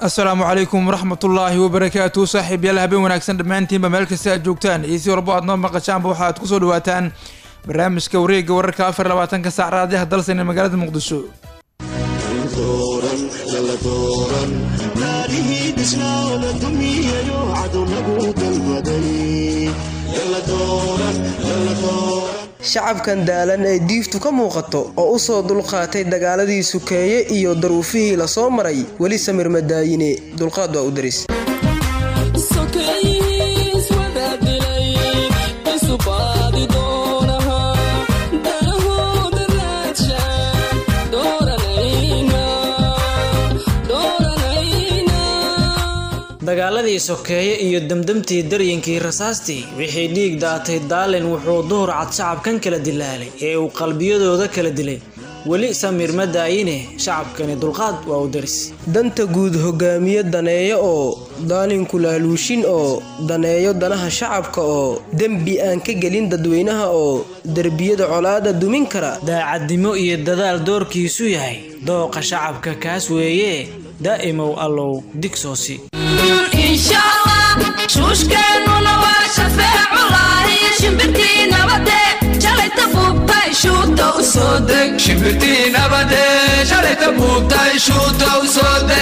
asalaamu calaykum waraxmatullaahi wabarakaatu saaxiib yaal habeen wanaagsan dhammaantiinba meel kasta aad joogtaan iyo si walbo aad noo maqashaanba waxa aad kusoo dhawaataan barnaamijka wareegga wararka afar labaatanka saac raadiyaha dalsan ee magaalada muqdisho shacabkan daalan ee diiftu ka muuqato oo u soo dulqaatay dagaaladii sukeeye iyo daruufihii la soo maray weli samir madaayine dulqaad waa u daris dagaaladii sokeeye iyo demdemtii daryinkii rasaastii wixii dhiig daatay daalin wuxuu duhur cad shacabkan kala dilaalay ee uu qalbiyadooda kala dilay weli samir ma daayine shacabkani dulqaad waa u daris danta guud hogaamiye daneeyo oo daalinku laaluushin oo daneeyo danaha shacabka oo dembi aan ka gelin dadweynaha oo derbiyada colaada dumin kara daacadnimo iyo dadaal doorkiisu yahay dooqa shacabka kaas weeye daa'imow allow digsoosi shuushkeennuna waa shafeeculahi shimbirtii nabade shalayta buubtay shuuta u soo deg shimbirtii nabade shalayta buubtay shuuta u soo deg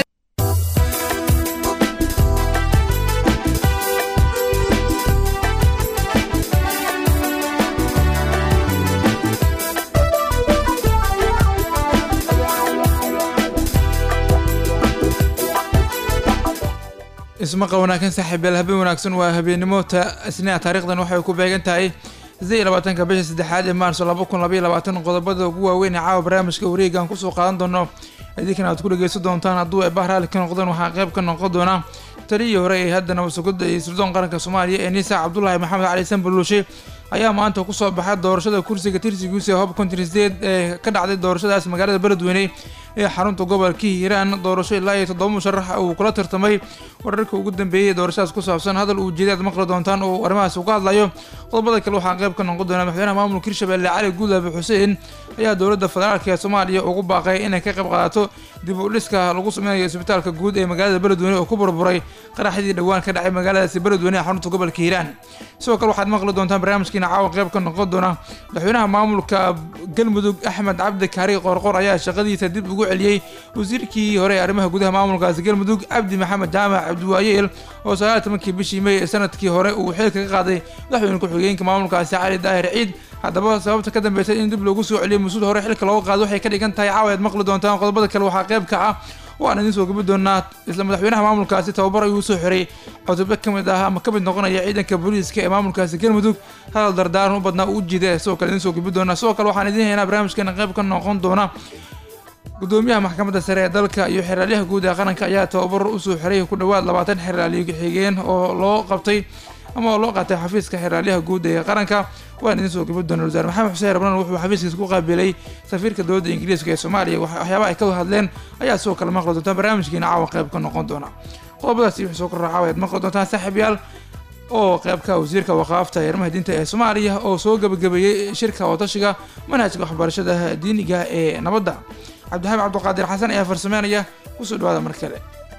ismaqa wanaagsan saaxiib yaal habeen wanaagsan waa habeennimo ta isniina taarikhdan waxay ku beegan tahay siddeed iyo labaatanka bisha saddexaad ee maarso laba kun labaiyo labaatan qodobada ugu waaweyn ee caawa barnaamijka wareegaan kusoo qaadan doono idinkana aad ku dhegeysan doontaan hadduu ay bahraali ka noqdeen waxaa qayb ka noqon doona taliyii hore ee haddana wasugada iyo sirdoon qaranka soomaaliya ee niisa cabdulaahi maxamed cali sanbaluushe ayaa maanta kusoo baxay doorashada kursiga tirsigiisa ee hob kontineed ee ka dhacday doorashadaas magaalada beledweyne ee xarunta gobolka hiiraan doorasho ilaa iyo toddoba musharax uu kula tartamay wararka ugu dambeeyay doorashadaas ku saabsan hadal uu jeeday aad maqli doontaan oo arrimahaas uga hadlayo qodobada kale waxaa qayb ka noqon doona madaxweynaha maamulka hirshabelle cali guudaabe xuseen ayaa dowladda federaalk ee soomaaliya ugu baaqay inay ka qayb qaadato dib u dhiska lagu sameynayo isbitaalka guud ee magaalada beledweyne oo ku burburay qaraxdii dhowaan ka dhacay magaaladaasi beledweyne ee xarunta gobolka hiiraan sidoo kale waxaad maqli doontaan barnaamijkiina caawa qayb ka noqon doona madaxweynaha maamulka galmudug axmed cabdi kaari qorqor ayaa shaqadiisa dib ugu celiyey wasiirkii hore ee arrimaha gudaha maamulkaasi galmudug cabdi maxamed jaamac cabdiwaayeel oo sagaal tobankii bishii may ee sanadkii hore uu xilka ka qaaday madaxweyne ku-xigeenka maamulkaasi cali daahir ciid haddaba sababta ka dambeysay in dib loogu soo celiyo mas-uul hore xilka looga qaado waxay ka dhigan tahay caawa aad maqli doontaan qodobada kale waxaa qayb ka ah waan idiin soo gabi doonaa isla madaxweynaha maamulkaasi tababar ayuu soo xiray cutubyo ka mid ah ama ka mid noqonaya ciidanka booliiska ee maamulkaasi galmudug hadal dardaaran u badnaa u jiida sidoo kale idiin soo gabi doonaa sidoo kale waxaan idiin haynaa barnaamijkeena qayb ka noqon doona gudoomiyaha maxkamadda sare ee dalka iyo xeraalyaha guud ee qaranka ayaa tababar usoo xiray ku dhowaad labaatan xeraaliyo xigeen oo loo qabtay ama oo loo qaatay xafiiska xeraalyaha guud ee qaranka waan idiin soo gabi doona wasaare maxamed xuseen rabnan wuxuu xafiiskiisa ku qaabilay safiirka dowladda ingiriiska ee soomaaliya waxyaabaha ay ka hadleen ayaa sidoo kale maqli doontaan barnaamijkiina caawa qayb ka noqon doona qodobadaasi wixii soo korra caawa aad maqli doontaan saaxiibyaal oo qaybka wasiirka waqaafta ee arrimaha diinta ee soomaaliya oo soo gabagabeeyey shirka watashiga manhajka waxbarashada diiniga ee nabadda cabdixamed cabdiqaadir xasan ayaa farsameynaya kusoo dhawaada mar kale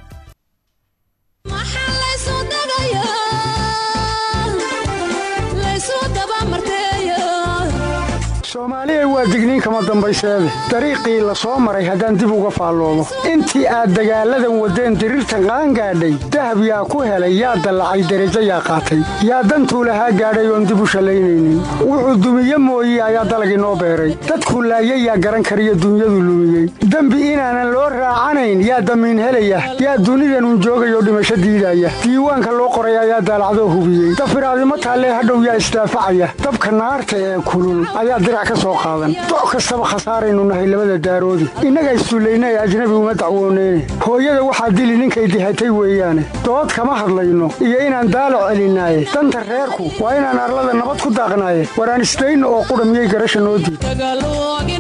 soomaaliya waa digniin kama dambayseede dariiqii la soo maray haddaan dib uga faalloomo intii aad dagaalladan waddeen diriirtan qaangaadhay dahab yaa ku helay yaa dallacay derajo yaa qaatay yaa dantuu lahaa gaadhay oon dib u shallaynaynin wuxuu dumiye mooye ayaa dalagii noo beeray dadkuu laayay yaa garan kariyo dunyadu lumiyey dembi inaanan loo raacanayn yaa damiin helaya yaa dunidanun joogayoo dhimasho diidaya diiwaanka loo qoray ayaa daalacdoo hubiyey dafiraadimo taallee hadhow yaa isdaafacaya dabka naarta ee kulul ayaa dirac doc kastaba khasaaraynu nahay labada daaroodi innaga isduulayna ee ajnabi uma dacwooneyne hooyada waxaa dili ninkay dihatay weeyaane dood kama hadlayno iyo inaan daalac celinaaye danta reerku waa inaan arlada nabad ku daaqnaaye waraan isdayno oo qudha miyay garasha noo diid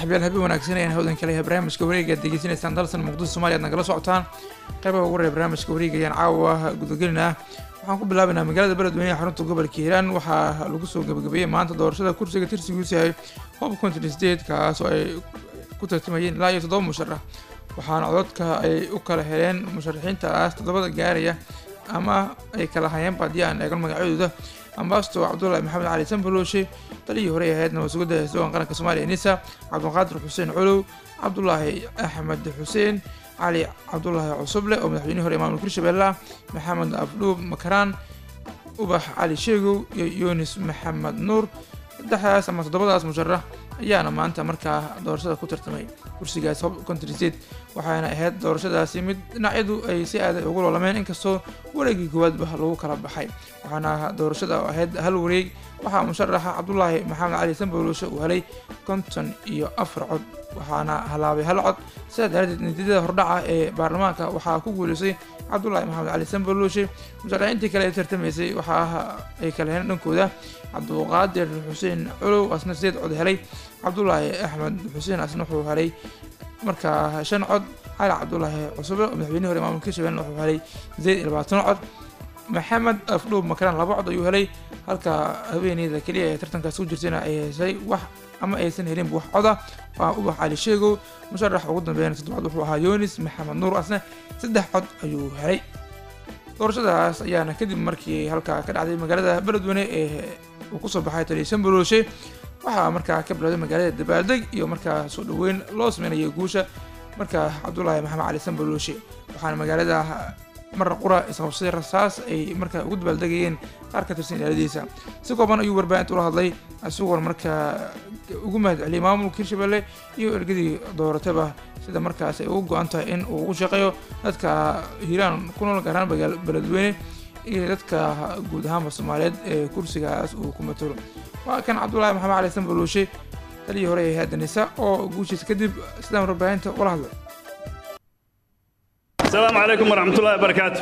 saaxiibyaal habeen wanaagsan ayaan hawdan kale yahay barnaamijka wareega aad degeysanaysaan dalsan muqdisho soomaaliya aad nagala socotaan qaybaha ugu horeya barnaamijka wareega ayaan caawa gudagelinaa waxaan ku bilaabaynaa magaalada beledweyne ee xarunta gobolka hiiraan waxaa lagu soo gabagabeeyey maanta doorashada kursiga tirsigiisu yahay hob contin state kaas oo ay ku tartamayeen ilaa iyo toddoba musharax waxaana codadka ay u kala heleen musharaxiintaas toddobada gaaraya ama ay kala hayeenba haddii aan eegan magacyadooda ambasto cabdullaahi maxamed cali sanbalooshe taliyii hore ahayd nabadsugadda hesdogan qaranka soomaaliya nisa cabdiqaadir xuseen colow cabdulaahi axmed xuseen cali cabdulaahi cusuble oo madaxweynihii hore maamulka hirshabelle ah maxamed abdhuub makaraan ubax cali sheegow iyo yunis maxamed nuur saddexdaas ama toddobadaas musharax ayaana maanta markaa doorashada ku tartamay kursigaas hob contriset waxaana ahayd doorashadaasi mid dhinacyadu ay si aaday ugu loolameen inkastoo wareegii koowaadba lagu kala baxay waxaana doorashada ahayd hal wareeg waxaa musharaxa cabdulaahi maxamed cali sanbolooshe uu helay konton iyo afar cod waxaana halaabay hal cod sidaa daraaddeed natiijada hordhaca ee baarlamaanka waxaa ku guuleysay cabdulaahi maxamed cali sanbolooshe musharaxiintii kale ee tartamaysay waxaa ay kala heleen dhankooda cabduqaadir xuseen culow asna sideed cod helay cabdulaahi axmed xuseen asna wuxuu helay markaa shan cod cali cabdulaahi cusube oo madaxweynihii hore maamulka hirshabelle wuxuu helay sideed iyo labaatan cod maxamed afdhuub makaraan laba cod ayuu helay halka haweeneyda keliya ee tartankaas ku jirtayna ay heshay wax ama aysan helinba wax coda waa ubax cali sheegow musharax ugu dambeeyana toddobaad wuxuu ahaa yunis maxamed nuur asna saddex cod ayuu helay doorashadaas ayaana kadib markii halkaa ka dhacday magaalada beledweyne ee uu kusoo baxay taliya sanbalooshe waxaa markaa ka bilowday magaalada dabaaldeg iyo markaa soo dhaweyn loo sameynayay guusha markaa cabdulaahi maxamed cali sanbalooshe waxaana magaalada marna qura isqabsaday rasaas ay markaa ugu dabaaldegayeen qaar ka tirsan ilaaladiisa si kooban ayuu warbaahinta ula hadlay isagoon markaa ugu mahad celiyay maamulka hirshabelle iyo ergadii doorataba sida markaas ay ugu go-an tahay in uu ugu shaqeeyo dadka hiiraan ku nool gaaraan beledweyne iyo dadka guud ahaanba soomaaliyeed ee kursigaas uu ku matalo waa kan cabdulaahi maxamed cali sanbalooshe taliyii hore ee hayadda oo guushiisa kadib sidaan warbaahinta ula hadlay asalaamu calaykum waraxmatullahi wabarakaatu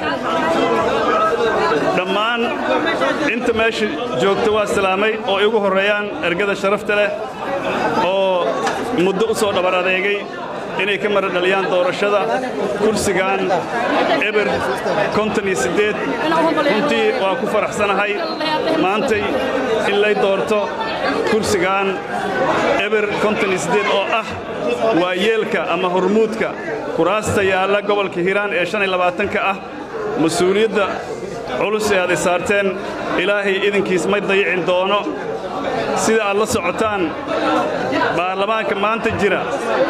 dhammaan inta meesha joogta waa salaamay oo igu horreeyaan ergada sharafta leh oo muddo u soo dhabar adeegay inay ka mara dhaliyaan doorashada kursigan eber konton iyo siddeed runtii waa ku faraxsanahay maantay in lay doorto kursigan eber konton iyo siddeed oo ah waa yeelka ama hormuudka kuraasta yaalla gobolka hiiraan ee shan iyo labaatanka ah mas-uuliyadda culus ee aad i saarteen ilaahay idinkiis may dayicin doono sida aad la socotaan baarlamaanka maanta jira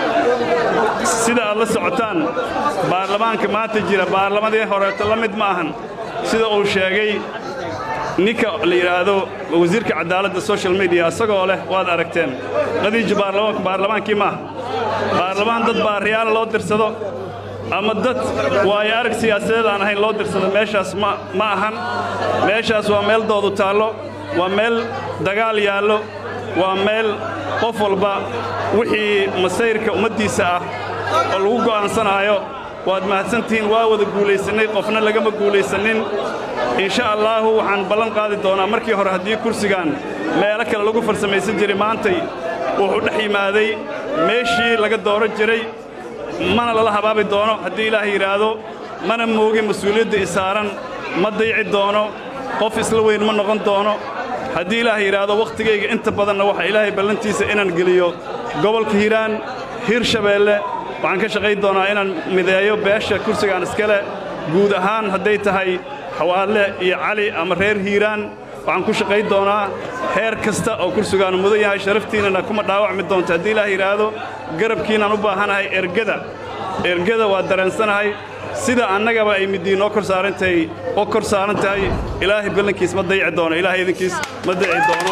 sida aad la socotaan baarlamaanka maanta jira baarlamadii horeeto la mid ma ahan sida uu sheegay ninka la yidhaahdo wasiirka cadaaladda social mediya isagoo leh waad aragteen qadiija baarlamaankii maaha baarlamaan dad baariyaal loo dirsado ama dad waayo arag siyaasadeed aan ahayn loo dirsado meeshaas ma ahan meeshaas waa meel doodu taallo waa meel dagaal yaallo waa meel qof walba wixii masayrka ummaddiisa ah oo lagu go'aansanaayo waad mahadsantihiin waa wada guulaysannay qofna lagama guulaysannin insha allaahu waxaan ballan qaadi doonaa markii hore haddii kursigan meelo kale lagu farsamaysan jiray maantay wuxuu dhex yimaaday meeshii laga dooran jiray mana lala habaabi doono haddii ilaah yidhaahdo mana moogin mas-uuliyadda i saaran ma dayci doono qof isla weyn ma noqon doono haddii ilaah yidhaahdo wakhtigayga inta badanna waxaa ilaahay ballantiisa inaan geliyo gobolka hiiraan hiirshabeelle waxaan ka shaqayn doonaa inaan mideeyo beesha kursigaan iskale guud ahaan hadday tahay xawaadle iyo cali ama reer hiiraan waxaan ku shaqayn doonaa heer kasta oo kursigaanu mudan yahay sharaftiinnana kuma dhaawacmi doonto haddii ilaah yidhaahdo garabkiinaan u baahanahay ergada ergada waa dareensanahay sida annagaba ay middii noo kor saarantahay oo kor saaran tahay ilaahay ballankiis ma dayici doono ilaahay idinkiis ma dayici doono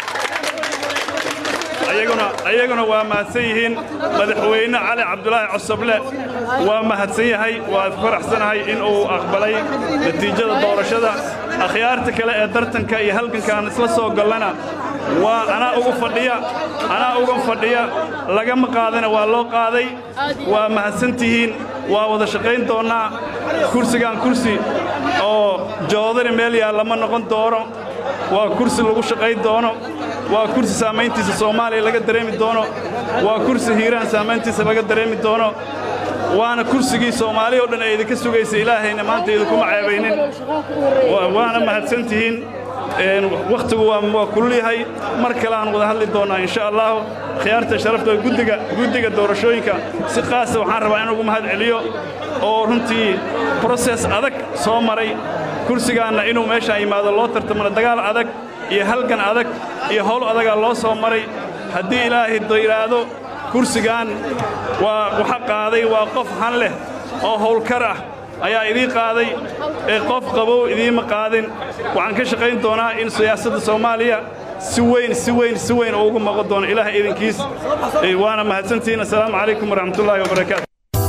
ayaguna waa mahadsan yihiin madaxweyne cali cabdulaahi cosoble waa mahadsan yahay waa faraxsanahay in uu aqbalay natiijada doorashada akhyaarta kale ee tartanka iyo halgankaan isla soo gallana waa anaa ugu fadhiya anaa uga fadhiya lagama qaadana waa loo qaaday waa mahadsantihiin waa wada shaqayn doonnaa kursigan kursi oo joodari meel yaalla ma noqon doono waa kursi lagu shaqayn doono waa kursi saamayntiisa soomaaliya laga dareemi doono waa kursi hiiraan saamayntiisa laga dareemi doono waana kursigii soomaali oo dhan ay idinka sugaysa ilaahayna maanta idinkuma ceebaynin waana mahadsantihiin wakhtigu waa kulul yahay mar kale aan wada hadli doonnaa insha allahu khiyaarta sharafta guddiga guddiga doorashooyinka si qaasa waxaan rabaa in ugu mahad celiyo oo runtii broses adag soo maray kursigaanna inuu meeshaan yimaado loo tartamana dagaal adag iyo halgan adag iyo howl adagaa loo soo maray haddii ilaahay yidhaahdo kursigan waa waxa qaaday waa qof han leh oo howlkar ah ayaa idii qaaday ee qof qabow idiima qaadin waxaan ka shaqayn doonaa in siyaasadda soomaaliya si weyn si weyn si weyn oo ugu maqan doono ilaahay idinkiis waana mahadsantihiin assalaamu calaykum waraxmatullaahi wabarakaatu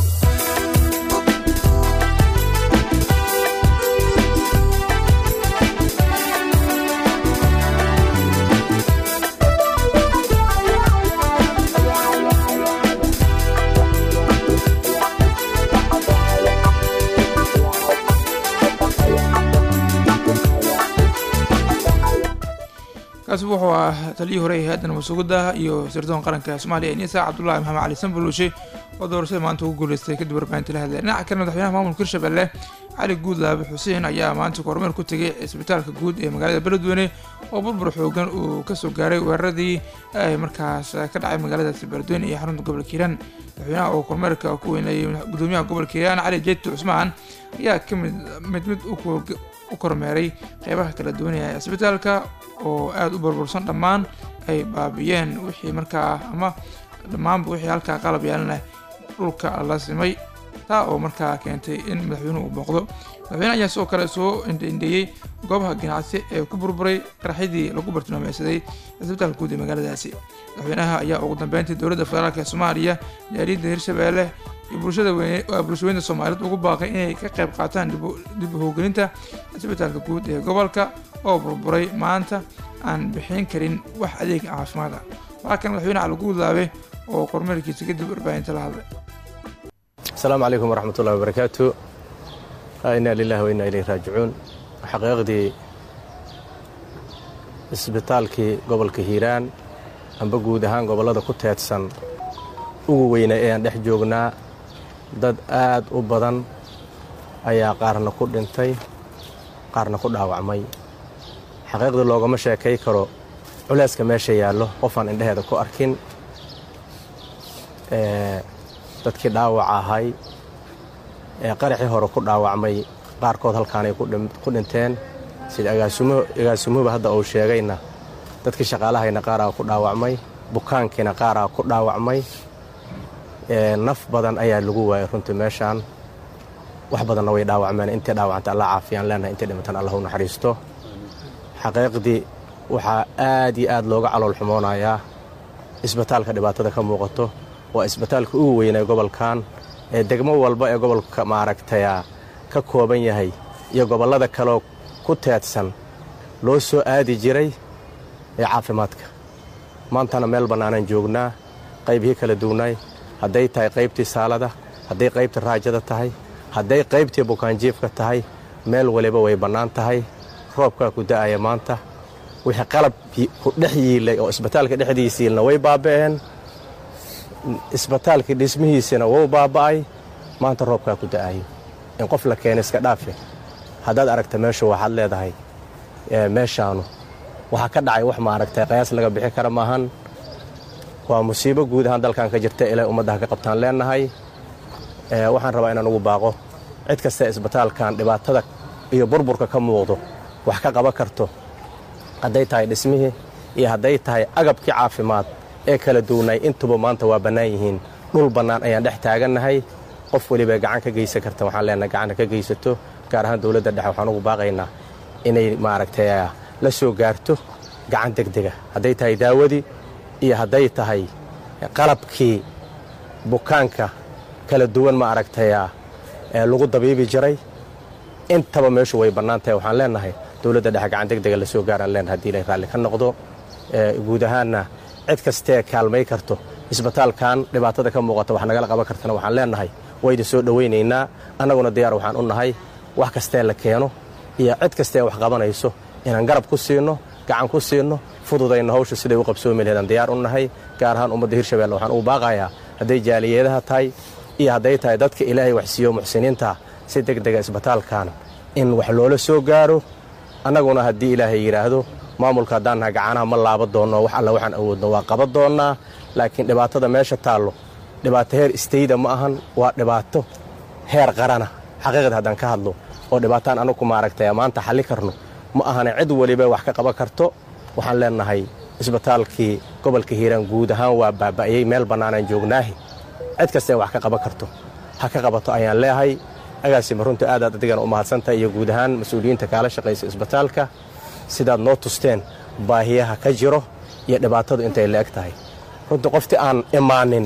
kaasi wuxuu ah taliyii hore ee hay-addan masuugada iyo sirdoon qaranka soomaaliya nisa cabdullahi maxamed cali sanbaluushe oo doorashada maanta ugu guuleystay kadib warbaahinta la hadlay dhinaca kale madaxweynaha maamulka hirshabelle cali guudlaabe xuseen ayaa maanta kormeer ku tegay cisbitaalka guud ee magaalada beledweyne oo burbur xoogan uu kasoo gaaray weeraradii ay markaas ka dhacay magaaladaasi beledweyne iyo xarunta gobolka hiiraan madaxweynaha oo kormeerka ku weynayay gudoomiyaha gobolka hiiraan cali jeeti cusmaan ayaa ka mid mid mid u kormeeray qeybaha kala duwanaya cisbitaalka oo aada u burbursan dhammaan ay baabiyeen wixii markaa ama dhammaanba wixii halkaa qalab yeelanah dhulka la simay taa oo markaa keentay in madaxweynuhu uu booqdo madaxweyne ayaa sidoo kale soo indhaindheeyey goobaha ganacsi ee ku burburay qaraxyadii lagu bartilmaameysaday cisbitaalka guud ee magaaladaasi madaxweynaha ayaa ugu dambeyntii dowladda federaalk ee soomaaliya jaariyadda hirshabeelle iyo bulshada weyne waa bulshaweynta soomaaliyeed ugu baaqay inay ka qayb qaataan dib u howgelinta cisbitaalka guud ee gobolka oo burburay maanta aan bixin karin wax adeeg caafimaad ah waxaa kan madaxweyne cali guudlaabe oo kormeerkiisa kadib warbaahinta la hadlay asalaamu calaykum waraxmatullahi wabarakaatu inaa lilahi wa inaa ilayhi raajicuun xaqiiqdii isbitaalkii gobolka hiiraan amba guud ahaan gobollada ku teedsan ugu weyna ee aan dhex joognaa dad aad u badan ayaa qaarna ku dhintay qaarna ku dhaawacmay xaqiiqdii loogama sheekay karo culeyska meesha yaallo qofaan indheheeda ku arkin dadkii dhaawaca ahay ee qaraxii hore ku dhaawacmay qaarkood halkaanay ku dhinteen sida agaasimuhuba hadda uu sheegayna dadkii shaqaalahayna qaaraa ku dhaawacmay bukaankiina qaaraa ku dhaawacmay naf badan ayaa lagu waayay runtii meeshaan wax badanna way dhaawacmeen intay dhaawacanta alla caafiyaan leenahay intay dhimatan allah u naxariisto xaqiiqdii waxaa aad iyo aad looga calool xumoonayaa isbitaalka dhibaatada ka muuqato waa isbitaalka ugu weynaa gobolkan ee degmo walba ee gobolka maaragtaya ka kooban yahay iyo gobollada kaleo ku teedsan loo soo aadi jiray ee caafimaadka maantana meel bannaanaan joognaa qaybihii kala duwnaay hadday tahay qaybtii saalada hadday qaybtii raajada tahay hadday qaybtii bukaanjiifka tahay meel waliba way bannaan tahay roobkaa ku da'aya maanta wixii qalab ku dhex yiilay oo isbitaalka dhexdiisa yiilna way baaba'een isbitaalkii dhismihiisina wuu baaba'ay maanta roobkaa ku da'ayo in qof la keena iska dhaafe haddaad aragta meeshu waxaad leedahay meeshaanu waxaa ka dhacay wax maaragtay qayaas laga bixi kara maahan waa musiibo guud ahaan dalkan ka jirta ilay ummaddaha ka qabtaan leennahay waxaan rabaa inaan ugu baaqo cid kasta isbitaalkan dhibaatada iyo burburka ka muuqdo wax ka qaban karto hadday tahay dhismihii iyo hadday tahay agabkii caafimaad ee kala duwnay intuba maanta waa bannaan yihiin dhul bannaan ayaan dhex taagannahay qof weliba gacan ka geysan karta waxaan leenahay gacanta ka geysato gaar ahaan dowladda dhexe waxaan ugu baaqaynaa inay maaragtay la soo gaarto gacan degdega hadday tahay daawadii iyo hadday tahay qalabkii bukaanka kala duwan ma aragtaya ee lagu dabiibi jiray intaba meeshu way bannaan tahay waxaan leenahay dowladda dhexe gacan degdega la soo gaaraan leenahay hadii ilay raalli ka noqdo guud ahaanna cid kastee kaalmay karto isbitaalkan dhibaatada ka muuqata wax nagala qaban kartana waxaan leenahay waydin soo dhowaynaynaa annaguna diyaar waxaan u nahay wax kastee la keeno iyo cid kastee wax qabanayso inaan garab ku siinno gacan ku siinno fududayno hawsha siday u qabsoomi laheedaan diyaar u nahay gaar ahaan ummadda hirshabelle waxaan ugu baaqayaa hadday jaaliyadaha tahay iyo hadday tahay dadka ilaahay waxsiiyo muxsiniinta si deg dega isbitaalkan in wax loola soo gaaro annaguna haddii ilaahay yidhaahdo maamulka haddaan nahay gacanaha ma laaba doonno wax alla waxaan awoodno waa qaban doonnaa laakiin dhibaatada meesha taallo dhibaato heer istayda ma ahan waa dhibaato heer qarana xaqiiqda haddaan ka hadlo oo dhibaataan anagu maaragtay maanta xalli karno ma ahane cid weliba wax ka qaban karto waxaan leennahay isbitaalkii gobolka hiiraan guud ahaan waa baaba'yey meel bannaanaan joognaahi cid kastae wax ka qaban karto ha ka qabato ayaan leehay agaasima runta aadaad adigana u mahadsantahay iyo guud ahaan mas-uuliyiinta kaala shaqaysa isbitaalka sidaad noo tusteen baahiyaha ka jiro iyo dhibaatadu intay la eg tahay runtii qoftii aan imaanin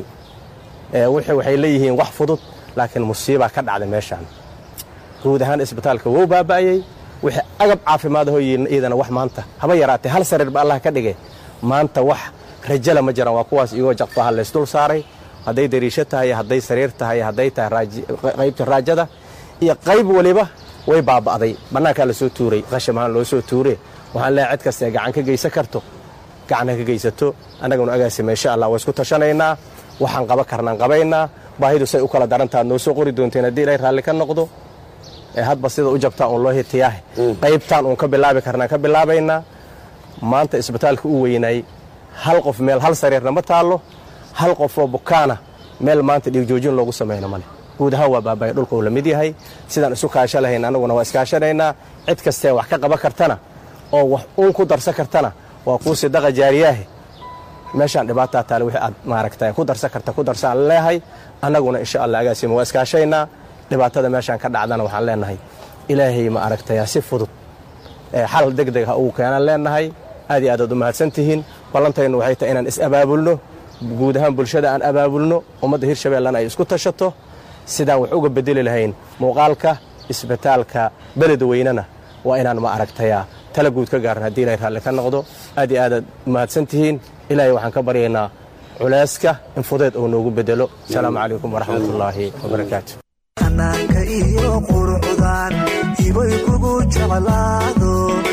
waxay leeyihiin wax fudud laakiin musiibaa ka dhacday meeshaan guud ahaan isbitaalka wou baaba'ayey wixii agab caafimaadaho iyadana wax maanta haba yaraatee hal sariirba allah ka dhigay maanta wax rajala ma jiraan waa kuwaas igoo jaqfaha laysdul saaray hadday dariisho tahay hadday sariir tahay hadday tahay qaybta raajada iyo qayb weliba way baaba'day bannaankaa la soo tuuray qashamahaan loo soo tuure waxaan leehay cid kastae gacan ka geysan karto gacan ha ka geysato annaguna agaasima insha allah waa isku tashanaynaa waxaan qaban karnaan qabaynaa baahidu say u kala darantaad noo soo qori doonteen haddii ilaahay raalli ka noqdo hadba sida u jabtaa uun loo hitiyaahe qaybtaan uun ka bilaabi karnaan ka bilaabaynaa maanta isbitaalka u weynay hal qof meel hal sariirna ma taallo hal qofoo bukaana meel maanta dhiigjoojin loogu samayno male guud ahaan waa baabaya dhulka uu la mid yahay sidaan isu kaasho lahayn annaguna waa iskaashanaynaa cid kastee wax ka qaban kartana oo wax uun ku darsan kartana waa kuu sidaqa jaariyaahe meeshaan dhibaataa taale wixii aad maaragta ku darsan karta ku darsaan leehay annaguna insha allah agaasima waa iskaashaynaa dhibaatada meeshaan ka dhacdana waxaan leenahay ilaahay ma aragtaya si fudud xal deg deg ha ugu keenaan leenahay aad iyo aadaad u mahadsan tihiin ballantaynu waxay tahay inaan is-abaabulno guud ahaan bulshada aan abaabulno ummadda hirshabeellena ay isku tashato sidaan wax uga bedeli lahayn muuqaalka isbitaalka beleda weynena waa inaan ma aragtaya tala guud ka gaaran haddii ilaahay raalli ka noqdo aad iyo aadaad mahadsan tihiin ilaahay waxaan ka baryaynaa culayska in fudeed uu noogu bedelo asalaamu calaykum waraxmatullaahi wabarakaatu xanaanka iyo qurucdan hibay kugu jeclaado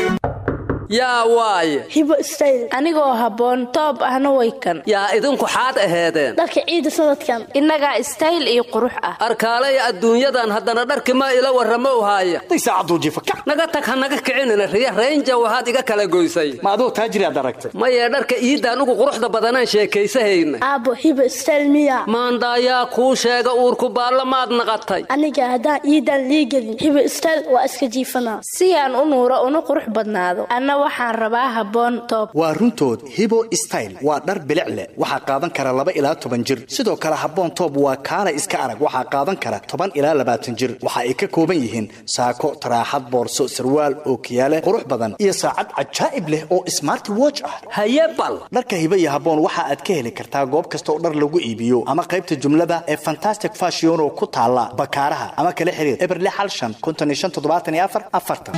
yaa waaye hibo istayl anigoo habboon toob ahna way kan yaa idinku xaad aheedeen dharka ciida sanadkan innagaa istayl iyo qurux ah arkaalaya adduunyadan haddana dharki ma ila warramo uhaaya naga tag ha naga kicinina riya raynja waxaad iga kala goysay ma aduu taajiriaad aragtay mayee dharka iidaan ugu quruxda badanaan sheekaysahayna aabbo hibo istayl miya maandaayaa kuu sheega uurku baalla maad naqatay aniga haddaan iidaan liigelin hibo istayl waa iska jiifanaa si aan u nuuro una qurux badnaado waxaan rabaa habboon toob waa runtood hibo style waa dhar bilic leh waxaa qaadan kara laba ilaa toban jir sidoo kale habboon toob waa kaala iska arag waxaa qaadan kara toban ilaa labaatan jir waxa ay ka kooban yihiin saako taraaxad boorso sarwaal ookiyaale qurux badan iyo saacad cajaa'ib leh oo smarti watch ah haye bal dharka hibo iyo habboon waxa aad ka heli kartaa goob kasta oo dhar lagu iibiyo ama qaybta jumlada ee fantastic fashion oo ku taala bakaaraha ama kala xiriir eberle xal shan konton iyo shan toddobaatan iyo afar afartan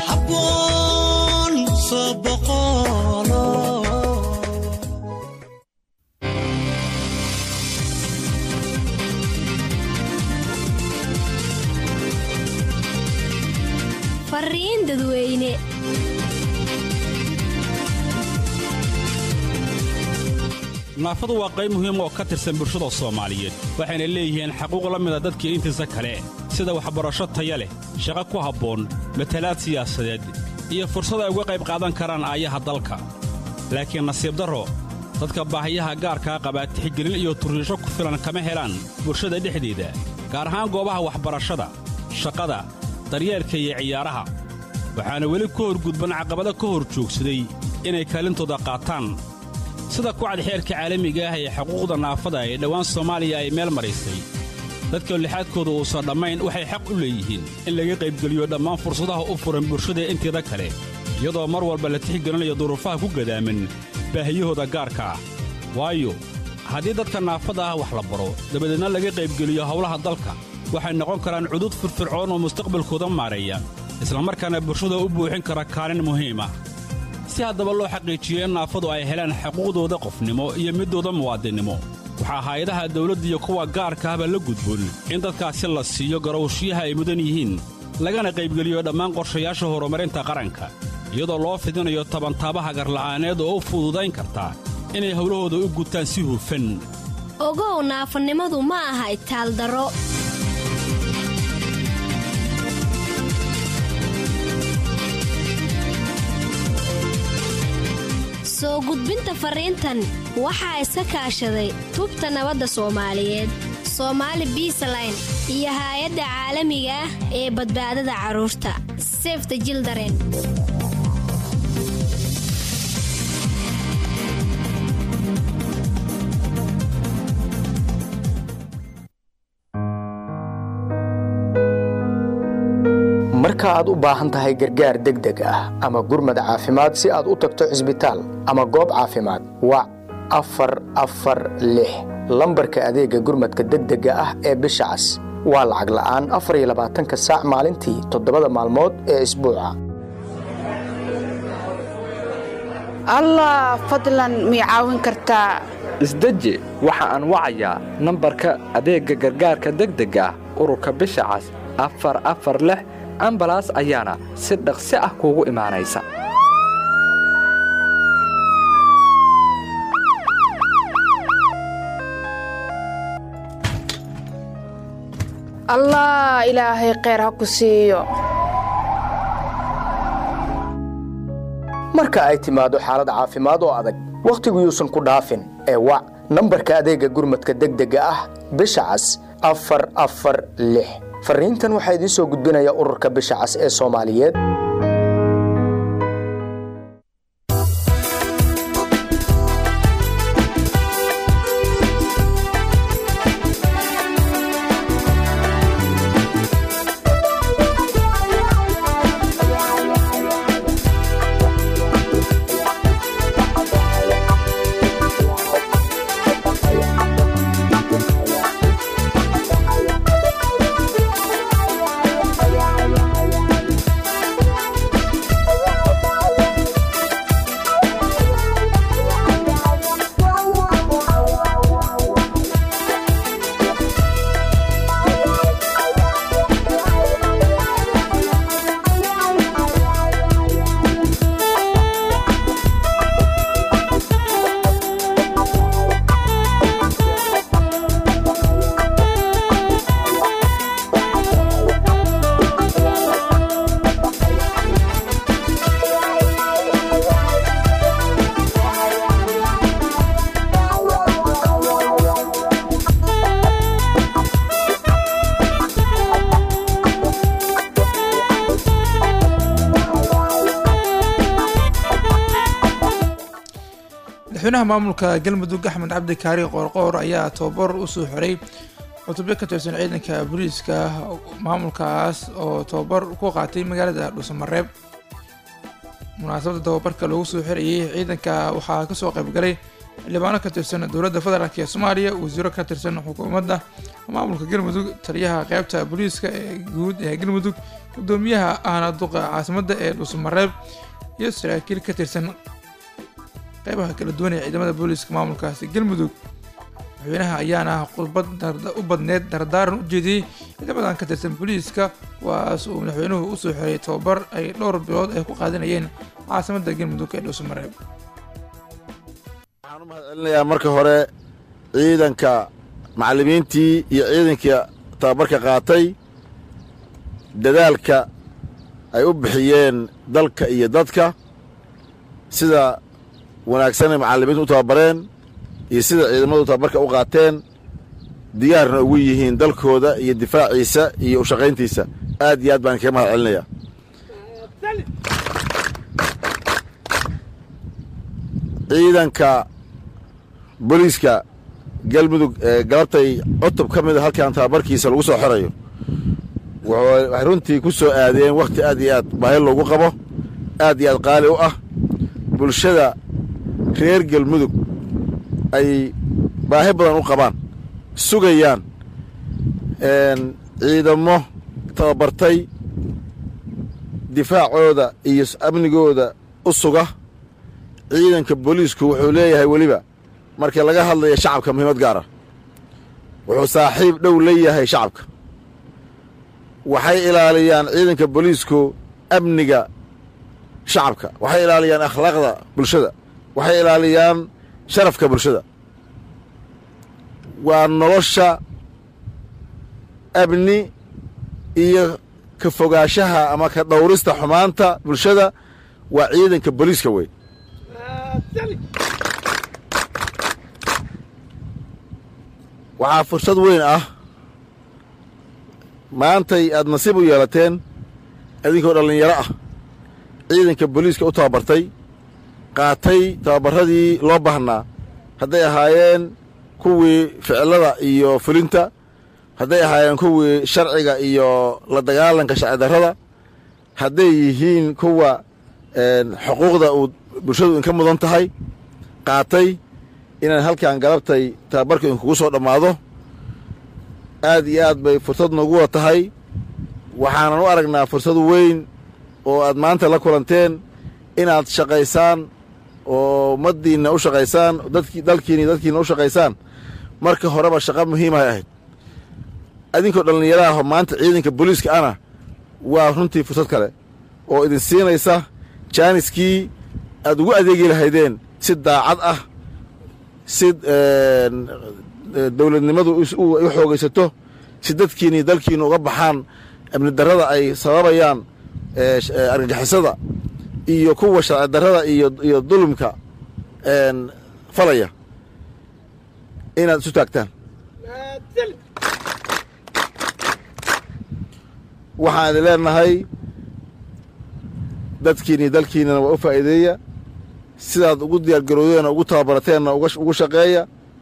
fariin dadweyne naafadu waa qayb muhiim oo ka tirsan bulshada soomaaliyeed waxayna leeyihiin xaquuq la mida dadkii intiisa kale sida waxbarasho taya leh shaqo ku habboon matalaad siyaasadeed iyo fursad ay uga qayb qaadan karaan aayaha dalka laakiin nasiib darro dadka baahiyaha gaarkaa qabaa tixgelin iyo turriisho ku filan kama helaan bulshada dhexdeeda gaar ahaan goobaha waxbarashada shaqada daryeelka iyo ciyaaraha waxaana weli ku horgudban caqabado ka hor joogsaday inay kaalintooda qaataan sida kucad xeerka caalamiga ah ee xuquuqda naafada ee dhowaan soomaaliya ay meel maraysay dadka lixaadkooda uusan dhammayn waxay xaq u leeyihiin in laga qaybgeliyo dhammaan fursadaha u furan bulshada inteeda kale iyadoo mar walba la tixgelinayo duruufaha ku gadaaman baahiyahooda gaarka ah waayo haddii dadka naafada ah wax la baro dabadeedna laga qaybgeliyo howlaha dalka waxay noqon karaan cudud firfircoon oo mustaqbalkooda maareeya islamarkaana bulshada u buuxin kara kaalin muhiim ah si haddaba loo xaqiijiyo in naafadu ay helaan xuquuqdooda qofnimo iyo middooda muwaadinnimo waxaa hay-adaha dawladda iyo kuwa gaarka ahba la gudboon in dadkaasi la siiyo garowshiyaha ay mudan yihiin lagana qaybgeliyo dhammaan qorshayaasha horumarinta qaranka iyadoo loo fidinayo tabantaabaha garla'aaneed oo u fududayn karta inay howlahooda u gutaan si hufan ogow naafanimadu ma aha itaaldaro soo gudbinta fariintan waxaa iska kaashaday tubta nabadda soomaaliyeed soomaali biisaline iyo haay-adda caalamiga ah ee badbaadada carruurta sefta jildaren marka aad u baahan tahay gargaar degdeg ah ama gurmad caafimaad si aad u tagto cisbitaal ama goob caafimaad wac afar afar lix lambarka adeegga gurmadka degdega ah ee bisha cas waa lacag la'aan afar iyo labaatanka saac maalintii toddobada maalmood ee isbuuca allah fadlan mii caawin kartaa isdeji waxa aan wacayaa nambarka adeegga gargaarka degdega ah ururka bisha cas afar afar lix ambalaas ayaana si dhaqsi ah kuugu imaanaysa allah ilaahay kheyr ha ku siiyo marka ay timaado xaalad caafimaad oo adag wakhtigu yuusan ku dhaafin ee wac nambarka adeegga gurmadka degdega ah bisha cas afar afar lix fariintan waxaa idiin soo gudbinaya ururka bisha cas ee soomaaliyeed madaxweynaha maamulka galmudug axmed cabdi kaari qoorqoor ayaa tababar usoo xiray cutubyo ka tirsan ciidanka booliiska maamulkaas oo tababar ku qaatay magaalada dhuusamareeb munaasabadda tababarka loogu soo xirayay ciidanka waxaa kasoo qaybgalay xildhibaano ka tirsan dowladda federaalk ee soomaaliya wasiiro ka tirsan xukuumadda maamulka galmudug taliyaha qeybta booliiska ee guud ee galmudug gudoomiyaha ahna duqa caasimadda ee dhuusamareeb iyo saraakiil ka tirsan qeybaha kala duwan ee ciidamada booliiska maamulkaasi galmudug madaxweynaha ayaana khudbad u badneed dardaaran u jeediyey ciidamadan ka tirsan booliiska kuwaas uu madaxweynuhu usoo xiray tababar ay dhowr bilood ay ku qaadanayeen caasimadda galmudug ee dhuusamareeb waxaan u mahadcelinayaa marka hore ciidanka macallimiintii iyo ciidankii tababarka qaatay dadaalka ay u bixiyeen dalka iyo dadka sida wanaagsanay macallimiintu u tababareen iyo sida ciidamadu tababarka u qaateen diyaarna ugu yihiin dalkooda iyo difaaciisa iyo u shaqayntiisa aad iyo aad baan kaga mahad celinayaa ciidanka booliiska galmudug ee galabtay cutub ka mida halkan tababarkiisa lagu soo xorayo waxay runtii ku soo aadeen wakhti aad iyo aad baahi loogu qabo aad iyo aad qaali u ah bulshada reer galmudug ay baahi badan u qabaan sugayaan ciidamo tababartay difaacooda iyo amnigooda u suga ciidanka booliisku wuxuu leeyahay weliba markii laga hadlaya shacabka muhiimad gaara wuxuu saaxiib dhow leeyahay shacabka waxay ilaaliyaan ciidanka booliisku amniga shacabka waxay ilaaliyaan akhlaaqda bulshada waxay ilaaliyaan sharafka bulshada waa nolosha amni iyo ka fogaanshaha ama ka dhowrista xumaanta bulshada waa ciidanka booliiska wey waxaa fursad weyn ah maantay aad nasiib u yeelateen idinkoo dhallinyaro ah ciidanka booliiska u tababartay qaatay tababarradii loo baahnaa hadday ahaayeen kuwii ficilada iyo fulinta hadday ahaayeen kuwii sharciga iyo la dagaalanka sharci darrada hadday yihiin kuwa xuquuqda uu bulshadu inka mudan tahay qaatay inaan halkan galabtay tababarka inkugu soo dhammaado aad iyo aad bay fursad noogu wada tahay waxaanan u aragnaa fursad weyn oo aad maanta la kulanteen inaad shaqaysaan oo ummaddiinna u shaqaysaan dadki dalkiina iyo dadkiina u shaqaysaan marka horeba shaqo muhiimahay ahayd idinkoo dhallinyaraha maanta ciidanka booliiska ana waa runtii fursad kale oo idin siinaysa jaaniskii aad ugu adeegi lahaydeen si daacad ah si dowladnimadu u xoogaysato si dadkiina iyo dalkiina uga baxaan amni darrada ay sababayaan argagixisada iyo kuwa sharci darrada iyo dulumka falaya inaad isu taagtaan waxaan idin leenahay dadkiina iyo dalkiinana waa u faa'iideeya sidaad ugu diyaargarowdeen oo ugu tababarateenna ugu shaqeeya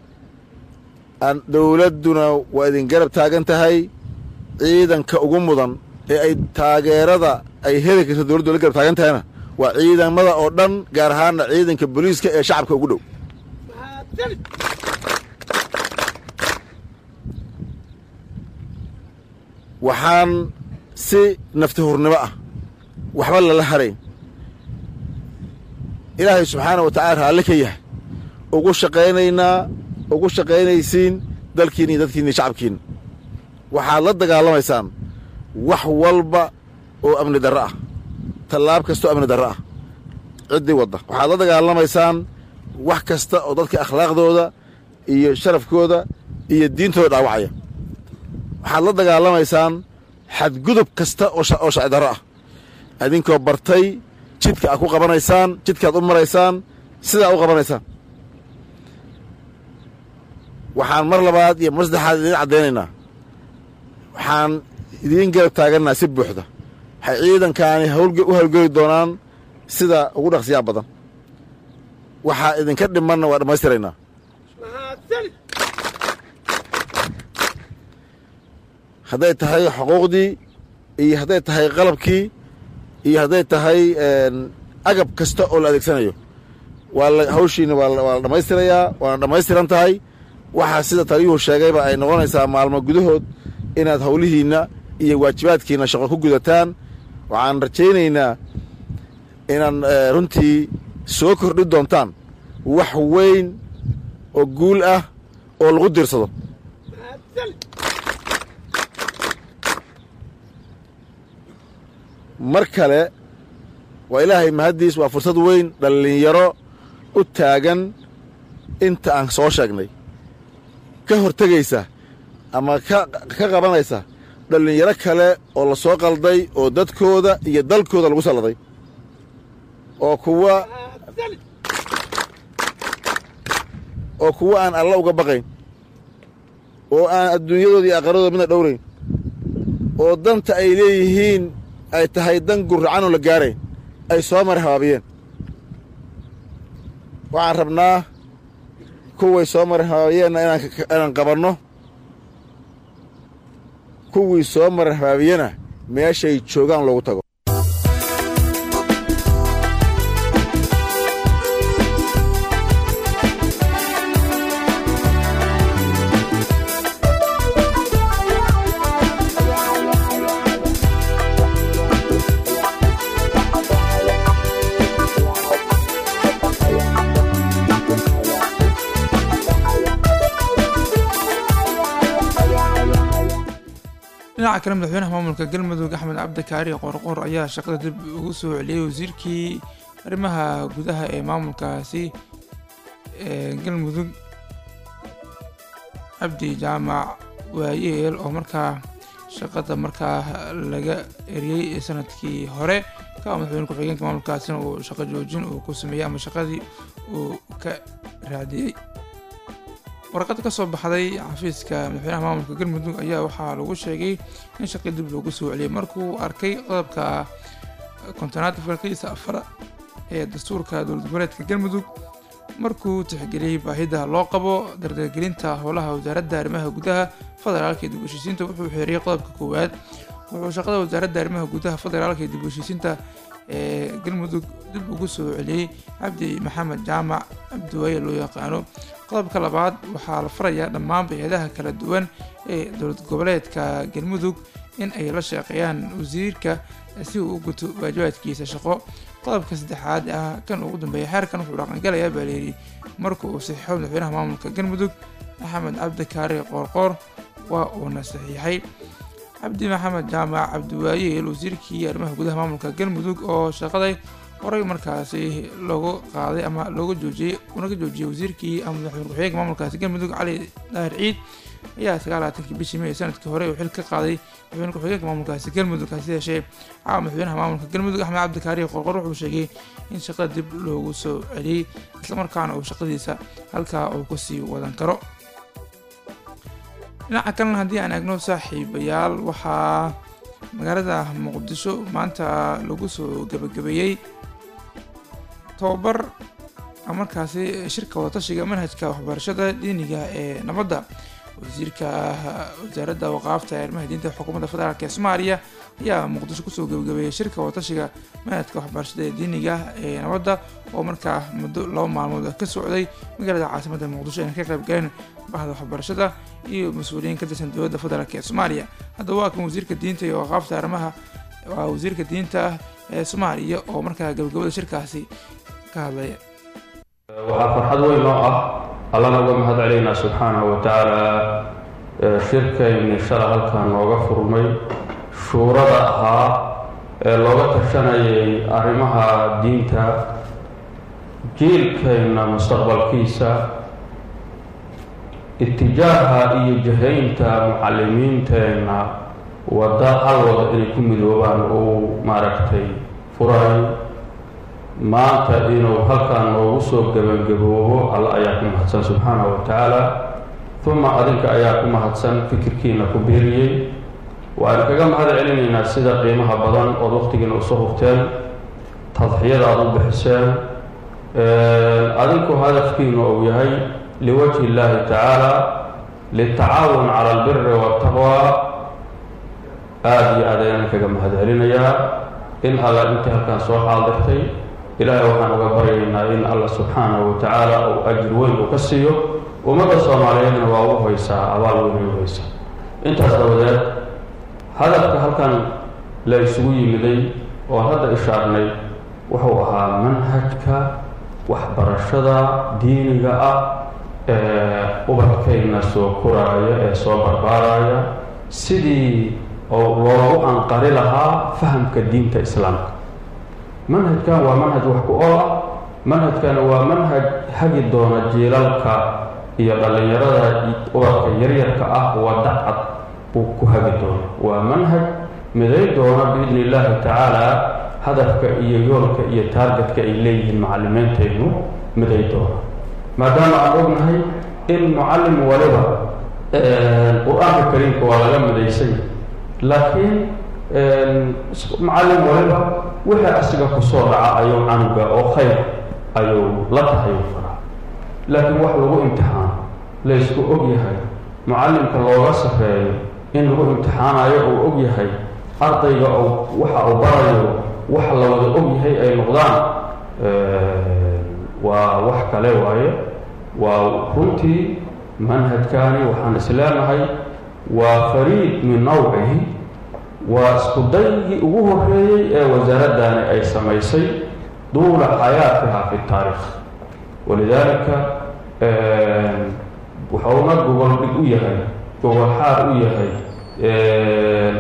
dowladduna waa idin garab taagan tahay ciidanka ugu mudan ee ay taageerada ay heli karto dowladdu la garab taagan tahayna waa ciidamada oo dhan gaar ahaanna ciidanka booliiska ee shacabka ugu dhow waxaan si nafti hurnimo ah waxba lala harayn ilaahay subxaana wa tacala raalli ka yahay ugu shaqaynaynaa ugu shaqaynaysiin dalkiina iyo dadkiina iyo shacabkiina waxaad la dagaalamaysaan wax walba oo amni darro ah tallaab kasta oo amni darro ah ciddii wadda waxaad la dagaalamaysaan wax kasta oo dadka akhlaaqdooda iyo sharafkooda iyo diintooda dhaawacaya waxaad la dagaalamaysaan xadgudub kasta oo sharci darro ah idinkoo bartay jidka aad ku qabanaysaan jidkaad u maraysaan sidaa u qabanaysaan waxaan mar labaad iyo mar saddexaad idiin caddaynaynaa waxaan idiin garab taagannaha si buuxda waxay ciidankaani u hawlgeli doonaan sida ugu dhaqsiyaa badan waxaa idinka dhimanna waa dhammaystiraynaa hadday tahay xuquuqdii iyo hadday tahay qalabkii iyo hadday tahay agab kasta oo la adeegsanayo waa hawshiina waa la dhammaystirayaa waana dhammaystiran tahay waxaa sida taliyuhu sheegayba ay noqonaysaa maalmo gudahood inaad howlihiinna iyo waajibaadkiinna shaqo ku gudataan waxaan rajaynaynaa inaan runtii soo kordhi doontaan wax weyn oo guul ah oo lagu diirsado mar kale waa ilaahay mahaddiis waa fursad weyn dhallinyaro u taagan inta aan soo sheegnay ka hortegaysa ama ka qabanaysa dhallinyaro kale oo la soo qalday oo dadkooda iyo dalkooda lagu salladay oo kuwa oo kuwa aan alla uga baqayn oo aan adduunyadooda iyo aqaradooda midna dhowrayn oo danta ay leeyihiin ay tahay dan gurracanoo la gaarayn ay soo mara habaabiyeen waxaan rabnaa kuway soo mara habaabiyeenna inaan qabanno kuwii soo mara habaabiyena meeshay joogaan loogu tago dhinaca kale madaxweynaha maamulka galmudug axmed cabdikaari qorqor ayaa shaqada dib ugu soo celiyey wasiirkii arrimaha gudaha ee maamulkaasi ee galmudug cabdi jaamac waayeel oo markaa shaqada markaa laga eriyey sanadkii hore ka madaxweyne ku-xigeenka maamulkaasina uu shaqo joojin uu ku sameeyey ama shaqadii uu ka raadiyey warqad ka soo baxday xafiiska madaxweynaha maamulka galmudug ayaa waxaa lagu sheegay in shaqii dib loogu soo celiyey markuu arkay qodobka kontonaad farqiisa afar ee dastuurka dowlad goboleedka galmudug markuu tixgeliyey baahida loo qabo dardargelinta howlaha wasaaradda arrimaha gudaha federaalka iyo dib u heshiisiinta wuxuu xeeriyey qodobka koowaad wuxuu shaqada wasaaradda arrimaha gudaha federaalka iyo dib u heshiisiinta ee galmudug dib ugu soo celiyey cabdi maxamed jaamac cabdiwaaye loo yaqaano qodobka labaad waxaa la farayaa dhammaan hay-adaha kala duwan ee dowlad goboleedka galmudug in ay la shaqeeyaan wasiirka si uu u guto waajibaadkiisa shaqo qodobka saddexaad ah kan ugu dambeeya xeerkan wuxuu dhaqangalayaa baa layidhi marka uu saxiixo madaxweynaha maamulka galmudug axmed cabdikaari qoorqoor waa uuna saxiixay cabdi maxamed jaamac cabdiwaayeel wasiirkii arrimaha gudaha maamulka galmudug oo shaqaday horay markaasi loogu qaaday ama looga joojiyey unaga joojiyey wasiirkii ama madaxweyne ku-xigeenka maamulkaasi galmudug cali daahir ciid ayaa sagaalaatankii bishii may sanadkii hore uu xil ka qaaday madaxweyne ku-xigeenka maamulkaasi galmudug hase yeeshee caawa madaxweynaha maamulka galmudug axmed cabdikaari qorqor wuxuu sheegay in shaqada dib loogu soo celiyey islamarkaana uu shaqadiisa halkaa uu kasii wadan karo dhinaca kalena haddii aan eegno saaxiibayaal waxaa magaalada muqdisho maanta lagu soo gabagabeeyey tobabar markaasi shirka wadatashiga manhajka waxbarashada diiniga ee nabadda wasiirka wasaaradda waqaafta ee arrimaha diinta xukuumadda federaalk ee soomaaliya ayaa muqdisho kusoo gabagabeeyey shirka wadatashiga manhajka waxbarashada ee diiniga ee nabadda oo markaa muddo laba maalmood ka socday magaalada caasimadda muqdisho ayna ka qayb galeen bahda waxbarashada iyo mas-uuliyiin ka tirsan dowladda federaalk ee soomaaliya haddaba waa kan wasiirka diinta iyo waqaafta arrimaha waa wasiirka diinta ee soomaaliya oo markaa gabagabada shirkaasi ka hadlaya waxaa farxad weyn oo ah allana uga mahad celaynaa subxaanahu wa tacaala shirkayni shala halkan nooga furmay shuurada ahaa ee looga tashanayay arrimaha diinta jiilkayna mustaqbalkiisa itijaaha iyo jahaynta mucalimiinteenna wadda hal wada inay ku midoobaan uu maaragtay furay maanta inuu halkan noogu soo gebangaboobo alla ayaa ku mahadsan subxaanahu wa tacaala uma adinka ayaa ku mahadsan fikirkiina ku biiriyey waan kaga mahad celinaynaa sida qiimaha badan ood waqtigiina usoo hurteen tadxiyada aad u bixiseen adinku hadafkiinu uu yahay liwajhi illaahi tacaala litacaawun cala albiri waataqwa aada iyo aad ayaan kaga mahad celinayaa in alla intii halkan soo xaaldirtay ilaahay waxaan uga baryaynaa in alla subxaanahu wa tacaala uu ajir weyn uu ka siiyo ummadda soomaaliyeedna waa u haysaa abaal weyn u haysaa intaas dabadeed hadafka halkan la isugu yimiday oo hadda ishaarnay wuxuu ahaa manhajka waxbarashada diiniga ah ee ubadkayna soo koraaya ee soo barbaaraya sidii oo loogu anqari lahaa fahamka diinta islaamka manhajkan waa manhaj wax ku ool ah manhajkana waa manhaj hagi doona jiilalka iyo dhallinyarada ubadka yaryarka ah wadda cad uu ku hagi doono waa manhaj miday doona biidni illaahi tacaala hadafka iyo yoolka iyo taargetka ay leeyihiin macalimiintaynu miday doona maadaama aan ognahay in mucallim waliba qur-aanka kariimka waa laga midaysay laakiin macallin waliba wixii asiga kusoo dhaca ayuu canuga oo khayr ayuu la tahay u faraa laakiin wax lagu imtixaano laysku og yahay mucallimka looga safeeyo in lagu imtixaanayo uu og yahay ardayga waxa uu barayo wax la wada og yahay ay noqdaan waa wax kale waaye waa runtii manhajkaani waxaan isleenahay waa fariid min nawcihi waa isku daygii ugu horeeyey ee wasaaraddaani ay samaysay duula xayaatiha fi taariikh walidaalika wuxuuna gogol dhig u yahay gogol xaar u yahay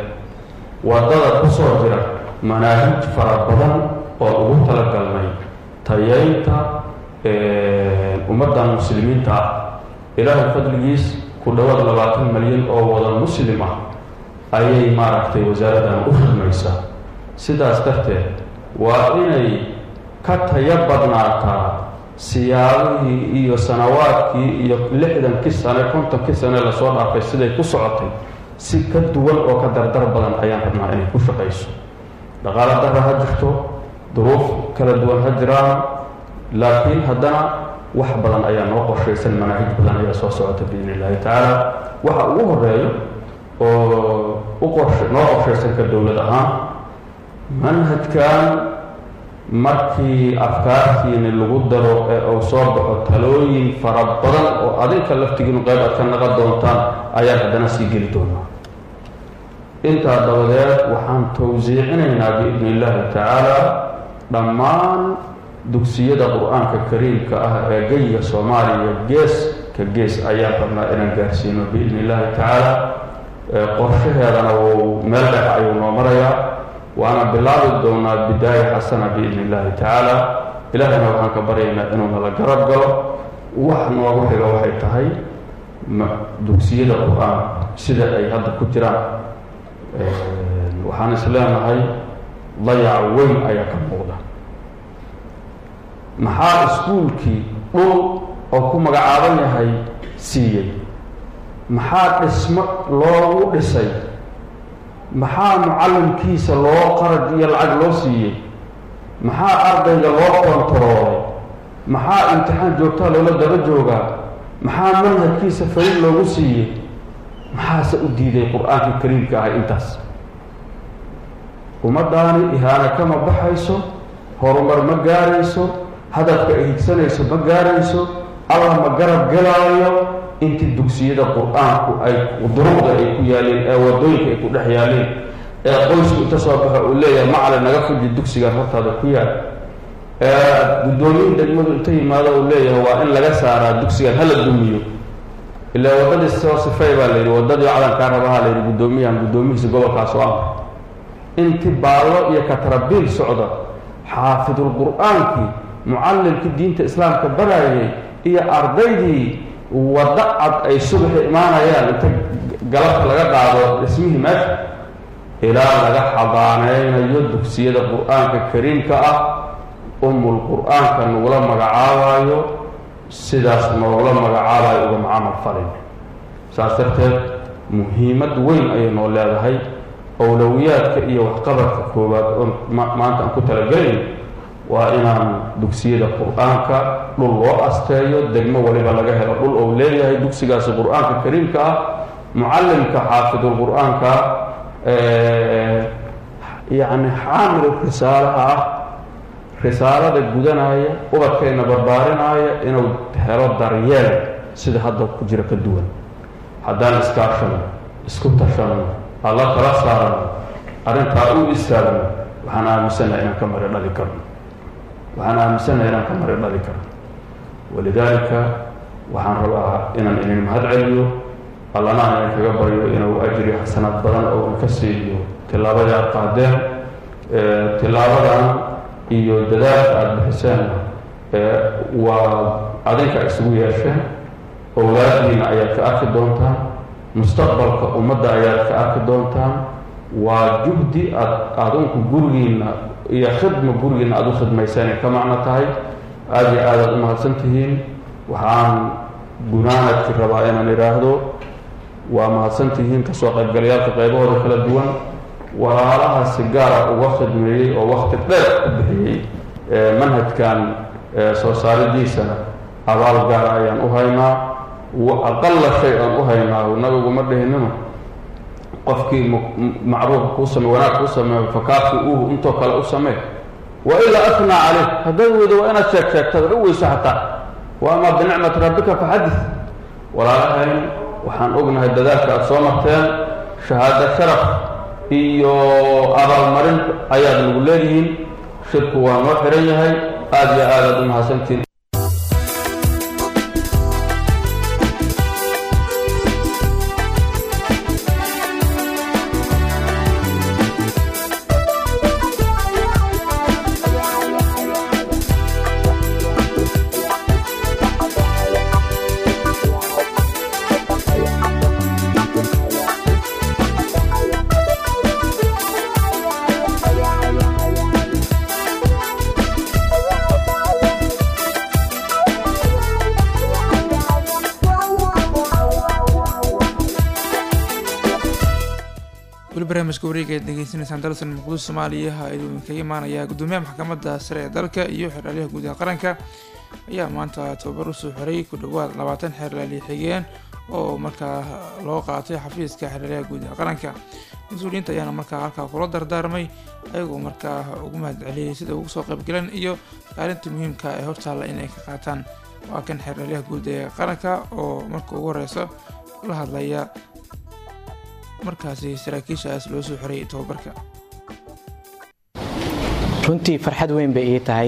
waddada ku soo jira manaahij fara badan oo ugu talagalnay tayaynta ummaddan muslimiinta ah ilaahay fadligiis ku dhowaad labaatan malyan oo wada muslim ah ayay maaragtay wasaaraddan u khidmaysaa sidaas darteed waa inay ka tayo badnaataa siyaabihii iyo sanawaadkii iyo lixdankii sane kontonkii sane lasoo dhaafay siday ku socotay si ka duwan oo ka dardar badan ayaan rabnaa inay ku shaqayso dhaqaalo darra ha jirto duruuf kala duwan ha jiraan laakiin haddana wax badan ayaa noo qorshaysan manaahij badan ayaa soo socota biidn illaahi tacaala waxa ugu horeeyo oo u qorshe noo qorshaysan ka dowlad ahaan manhajkan markii afkaartiini lagu daro ee uu soo baxo talooyin fara badan oo adinka laftigiinu qayb aad ka naqan doontaan ayaan haddana sii geli doonaa intaa dabadeed waxaan tawsiicinaynaa biidni illaahi tacaala dhammaan dugsiyada qur-aanka kariimka ah ee geyiga soomaaliya gees ka gees ayaan rabnaa inaan gaarsiino biidni illaahi tacaala qorshaheedana wuu meel dhex ayuu noo marayaa waana bilaabi doonaa bidaaya xasana biidni illaahi tacaala ilaahayna waxaan ka baryaynaa inuu nala garab galo wax noogu xiga waxay tahay dugsiyada qur-aan sida ay hadda ku jiraan waxaan is leenahay dayac weyn ayaa ka muuqda maxaa iskuulkii dhul oo ku magacaaban yahay siiyey maxaa dhismo loogu dhisay maxaa mucallimkiisa loo qarad iyo lacag loo siiyey maxaa ardayga loo kontaroolay maxaa imtixaan joogtaa loola daba joogaa maxaa manhajkiisa fariid loogu siiyey maxaase u diiday qur-aankii kariimka ahay intaas ummaddaani ihaana kama baxayso horumar ma gaarayso hadafka ay higsanayso ma gaarayso allah ma garab gelaayo intii dugsiyada qur-aanku ay duruqda ay ku yaaleen ee wadooyinka ay ku dhex yaaleen ee qoysku inta soo baxa uu leeyahay macali naga fuji dugsigan hortaada ku yaal ee guddoomiyin degmadu inta yimaado uu leeyahay waa in laga saaraa dugsigan hala dumiyo ilaa waddadii soo sifay baa layidhi waddadii calankaa rabaha layidhi guddoomiyahan guddoomihiisa gobolkaas oo amr inti baallo iyo katarabiil socda xaafidul qur-aankii mucallimkii diinta islaamka barayay iyo ardaydii waddo cad ay subaxi imaanayaan inta galabta laga qaado dhismihii meesha ilaa laga xabaaneynayo dugsiyada qur-aanka kariimka ah umul qur-aanka nagula magacaabayo sidaas noogula magacaabayo uga macamal falin saas darteed muhiimad weyn ayay noo leedahay owlowiyaadka iyo waxqabadka koowaad oo maanta aan ku talagelayn waa inaan dugsiyada qur-aanka dhul loo asteeyo degmo waliba laga helo dhul ou leeyahay dugsigaasi qur-aanka kariimka ah mucallimka xaafidul qur-aanka yacni xaamil risaalaha ah risaalada gudanaya ubadkayna barbaarinaya inuu helo daryeel sida hadda ku jira ka duwan haddaan iskaashano isku tashano alla kala saarano arrintaa u istaagno waxaan aaminsanaha inaan ka mari dhali karno waxaan aaminsanaha inaan ka mari dhali karno walidaalika waxaan rabaa inaan inin mahad celiyo allana aan idinkaga baryo inuu ajri xasanaad badan oo inka siiyo tillaabadii aada qaadeen tillaabadan iyo dadaalka aada bixiseen waa adinka isugu yeesheen owlaadiina ayaad ka arki doontaan mustaqbalka ummadda ayaad ka arki doontaan waa juhdi aad adinku gurigiina iyo khidma gurigiina aada u khidmaysanay ka macno tahay aada iyo aadaad u mahadsan tihiin waxaan gunaanadki rabaa inaan idhaahdo waa mahadsan tihiin kasoo qaybgalayaalka qaybahooda kala duwan walaalaha si gaara uga khidmeeyey oo wakti dheer ku bixiyey manhajkan soo saaridiisana abaal gaara ayaan u haynaa aqala shay aan u haynaa nabigu ma dhihinino qofkii macruufa kuu same wanaag kuu sameeyo fakaafi uhu intoo kale u samee wa ilaa afnaa caleyh haddaad weydo waa inaad sheeg sheegtad u weyso xataa wa amaa binicmati rabbika faxadis walaalahayn waxaan ognahay dadaalka aada soo marteen shahaado sharaf iyo abaalmarin ayaad nagu leedihiin shirku waa noo xiran yahay aada iyo aadaad u mahadsantiin weli barnaamijka wareega aad degeysanaysaan dalsan muqdisho soomaaliya ayuu kaga imaanayaa gudoomiyaha maxkamadda sare ee dalka iyo xeraalyaha guud ee qaranka ayaa maanta tababar usoo xiray ku dhowaad labaatan xeerlaali xigeen oo markaa loo qaatay xafiiska xeraalyaha guud ee qaranka mas-uuliyiinta ayaana markaa halkaa kula dardaarmay ayagoo markaa ugu mahad celiyay sida ugu soo qaybgaleen iyo kaalinta muhiimka ee hortaalla in ay ka qaataan waa kan xeraalyaha guud ee qaranka oo marka ugu horeysa la hadlaya markaasi saraakiishaas loo soo xiray tababarka runtii farxad weyn bay ii tahay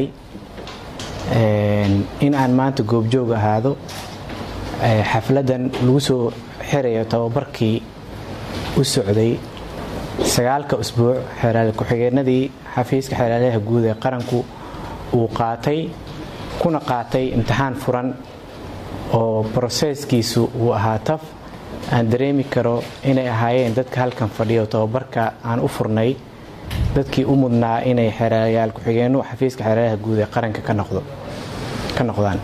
in aan maanta goobjoog ahaado xafladan lagu soo xirayo tababarkii u socday sagaalka usbuuc xeeraal ku-xigeenadii xafiiska xeeraalyaha guud ee qaranku uu qaatay kuna qaatay imtixaan furan oo broseeskiisu uu ahaa taf aan dareemi karo inay ahaayeen dadka halkan fadhiyo tababarka aan u furnay dadkii u mudnaa inay xeerayaal ku-xigeennu xafiiska xeeraalyaha guud ee qaranka ka noqdaan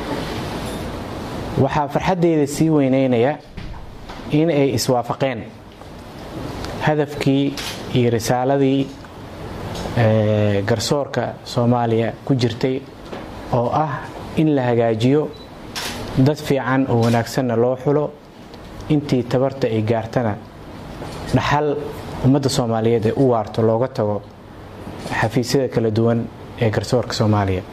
waxaa farxaddeyda sii weyneynaya in ay iswaafaqeen hadafkii iyo risaaladii garsoorka soomaaliya ku jirtay oo ah in la hagaajiyo dad fiican oo wanaagsanna loo xulo intii tabarta ay gaartana dhaxal ummadda soomaaliyeed ee u waarto looga tago xafiisyada kala duwan ee garsoorka soomaaliya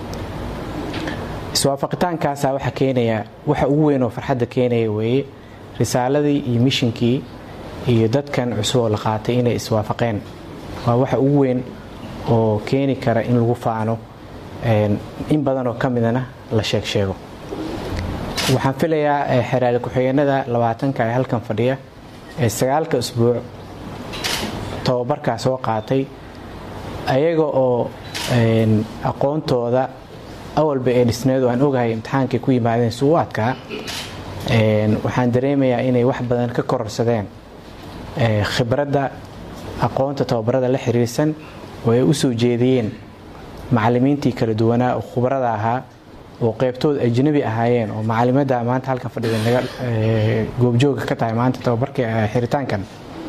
iswaafaqitaankaasaa waxaa keenaya waxa ugu weyn oo farxadda keenaya weeye risaaladii iyo mishinkii iyo dadkan cusub oo la qaatay inay iswaafaqeen waa waxa ugu weyn oo keeni kara in lagu faano in badan oo ka midana la sheeg sheego waxaan filayaa xeraali ku-xigeenada labaatanka ee halkan fadhiya ee sagaalka usbuuc tababarkaa soo qaatay ayaga oo aqoontooda awalba ee dhisneed oo aan ogahay imtixaankay ku yimaadeen si u adkaa waxaan dareemayaa inay wax badan ka kororsadeen khibradda aqoonta tababarada la xiriirsan oo ay u soo jeediyeen macallimiintii kala duwanaa oo khubrada ahaa oo qeybtood ajnabi ahaayeen oo macalimada maanta halkan fadhida naga goobjooga ka tahay maanta tababarka xiritaankan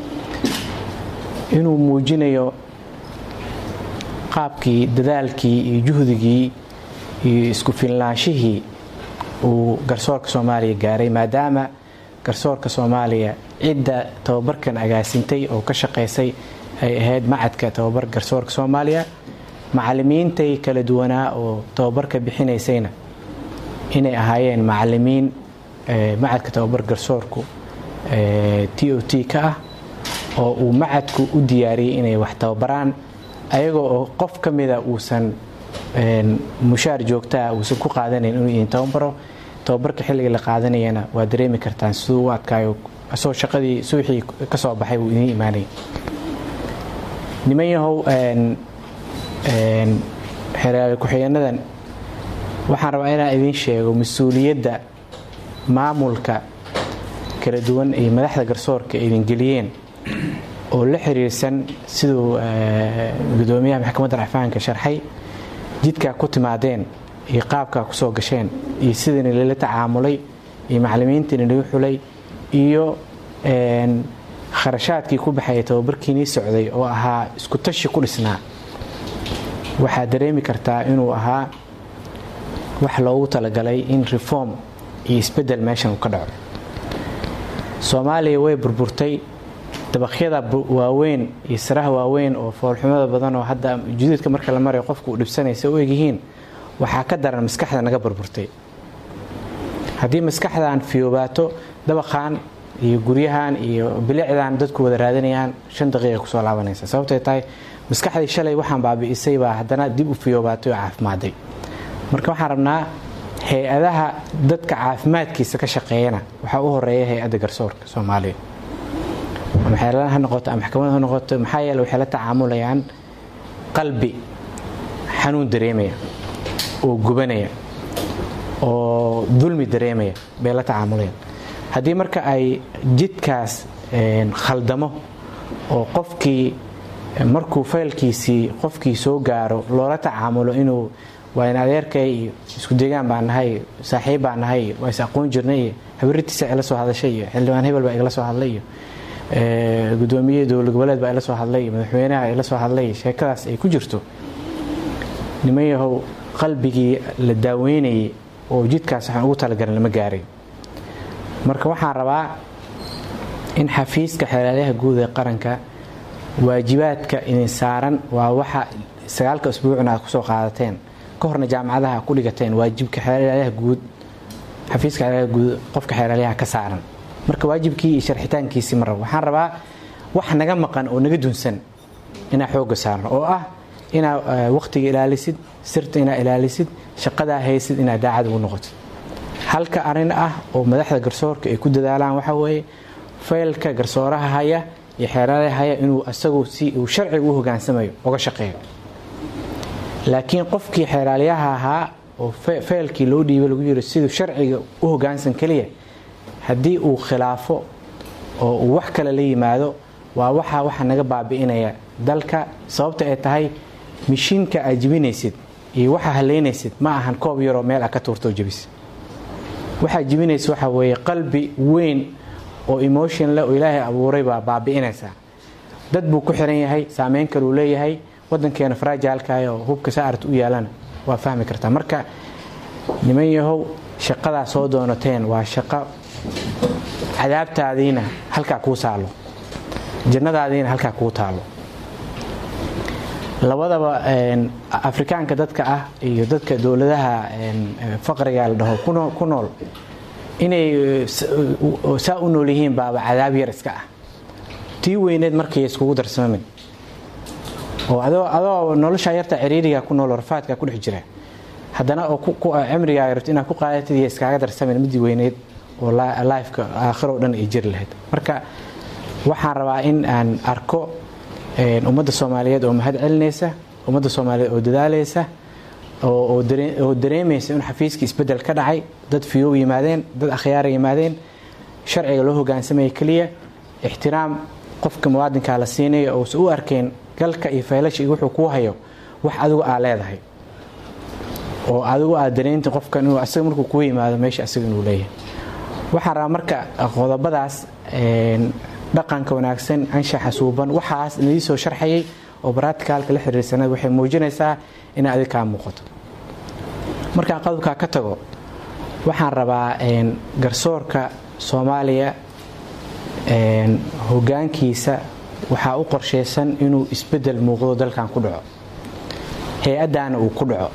inuu muujinayo qaabkii dadaalkii iyo juhdigii iyo isku filnaanshihii uu garsoorka soomaaliya gaaray maadaama garsoorka soomaaliya cidda tababarkan agaasintay oo ka shaqaysay ay ahayd macadka tababar garsoorka soomaaliya macalimiintay kala duwanaa oo tababarka bixinaysayna inay ahaayeen macalimiin macadka tababar garsoorku t o t ka ah oo uu macadku u diyaariyey inay wax tababaraan ayagoo oo qof ka mida uusan mushaar joogtaa uusan ku qaadanayn inuu idin tababaro tababarka xilliga la qaadanayana waa dareemi kartaan siduu u adkaayo asoo shaqadii suuxii ka soo baxay uu idiin imaanay niman yahow xeraali ku-xigeenadan waxaan rabaa inaan idiin sheego mas-uuliyadda maamulka kala duwan iyo madaxda garsoorka idin geliyeen oo la xiriirsan siduu gudoomiyaha maxkamadda racfaanka sharxay jidkaa ku timaadeen iyo qaabkaa ku soo gasheen iyo sidani lala tacaamulay iyo macalimiintiini lagu xulay iyo kharashaadkii ku baxaya tababarkiinii socday oo ahaa isku tashi ku dhisnaa waxaad dareemi kartaa inuu ahaa wax loogu talagalay in reform iyo isbedel meeshan uu ka dhaco soomaaliya way burburtay dabaqyada waaweyn iyo saraha waaweyn oo foolxumada badan oo hadda juduudka marka la marayo qofku uu dhibsanaysa u egyihiin waxaa ka daran maskaxda naga burburtay haddii maskaxdan fiyoobaato dabaqan iyo guryahan iyo bilicdan dadku wada raadanayaan shan daqiiqa kusoo laabanaysa sababtay tahay maskaxdii shalay waxaan baabi'isay baa haddana dib u fiyoobaatay oo caafimaaday marka waxaan rabnaa hay-adaha dadka caafimaadkiisa ka shaqeeyana waxaa u horeeya hay-adda garsoorka soomaaliya ama xeelada ha noqoto ama maxkamada ha noqoto maxaa yeele waxay la tacaamulayaan qalbi xanuun dareemaya oo gubanaya oo dulmi dareemaya bay la tacaamulayaan haddii marka ay jidkaas khaldamo oo qofkii markuu faylkiisii qofkii soo gaaro loola tacaamulo inuu waa in adeerkay iyo isku deegaan baan nahay saaxiib baan nahay waa is aqoon jirnay iyo habaritiisa igala soo hadashay iyo xildhibaan hebel baa igala soo hadlay iyo gudoomiye dowlad goboleed baa ila soo hadlay madaxweynaha ila soo hadlay sheekadaas ay ku jirto niman yahow qalbigii la daaweynayay oo jidkaas waxaan ugu talagalan lama gaaray marka waxaan rabaa in xafiiska xeelaalyaha guud ee qaranka waajibaadka idin saaran waa waxa sagaalka usbuucna aad kusoo qaadateen ka horna jaamacadaha ku dhigateen waajibka xeelaalyaha guud xafiiska xeelaalyaha guud qofka xeelaalyaha ka saaran marka waajibkii iyo sharxitaankiisii ma rabo waxaan rabaa wax naga maqan oo naga dunsan inaa xooga saarno oo ah inaa waqtiga ilaalisid sirta inaa ilaalisid shaqadaa haysid inaa daacad ugu noqotid halka arin ah oo madaxda garsoorka ay ku dadaalaan waxa weeye faylka garsooraha haya iyo xeeraalaha haya inuu asagu si uu sharciga u hogaansamayo uga shaqeeyo laakiin qofkii xeeraalyaha ahaa oo faylkii loo dhiibay lagu yiri siduu sharciga u hogaansan keliya haddii uu khilaafo oo uu wax kale la yimaado waa waxa waxa naga baabi'inaya dalka sababta ay tahay mishiinka aad jibinaysid iyo waxa haleynaysid ma ahan koob yaroo meel a ka tuurtoo jebis waxaa jibinaysa waxa weeye qalbi weyn oo emotion leh oo ilaahay abuuray baa baabi'inaysaa dad buu ku xiran yahay saameyn kaluu leeyahay wadankeena farajaalkaah oo hubka saarta u yaalana waa fahmi kartaa marka niman yahow shaqadaa soo doonateen waa shaqo cadaabtaadiina halkaa kuu taalo jannadaadiina halkaa kuu taalo labadaba afrikaanka dadka ah iyo dadka dowladaha faqriga la dhaho ku nool inay saa u nool yihiin baaba cadaab yar iska ah tii weyneed markay iskugu darsamamin oo adoo nolosha yarta ciriiriga ku nool rafaadka ku dhex jira haddana oo cimrigaa rabto inaad ku qaadatid iyo iskaaga darsamin midii weyneed oo lifeka aakhiro dhan ay jiri lahayd marka waxaan rabaa in aan arko ummadda soomaaliyeed oo mahad celinaysa ummadda soomaaliyeed oo dadaalaysa oo dareemaysa in xafiiskii isbedel ka dhacay dad fiyow yimaadeen dad akhyaara yimaadeen sharciga loo hogaansamaya keliya ixtiraam qofka muwaadinkaa la siinaya ousa u arkeen galka iyo faylasha iyo wuxuu kuu hayo wax adigu aa leedahay oo adigu aad dareynta qofkan inuu asaga markuu kuu yimaado meesha asaga inuu leeyahay waxaan rabaa marka qodobadaas dhaqanka wanaagsan anshaxa suuban waxaas idii soo sharxayay oo baraticalka la xiriirsanad waxay muujinaysaa inay adig kaa muuqato markaan qodobkaa ka tago waxaan rabaa garsoorka soomaaliya hogaankiisa waxaa u qorshaysan inuu isbedel muuqdo dalkan ku dhaco hay-addaana uu ku dhaco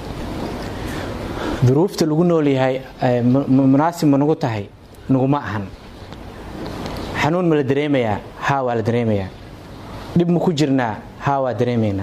duruufta lagu noolyahay munaasib ma nagu tahay naguma ahan xanuun ma la dareemayaa haa waa la dareemayaa dhib ma ku jirnaa haa waa dareemaynaa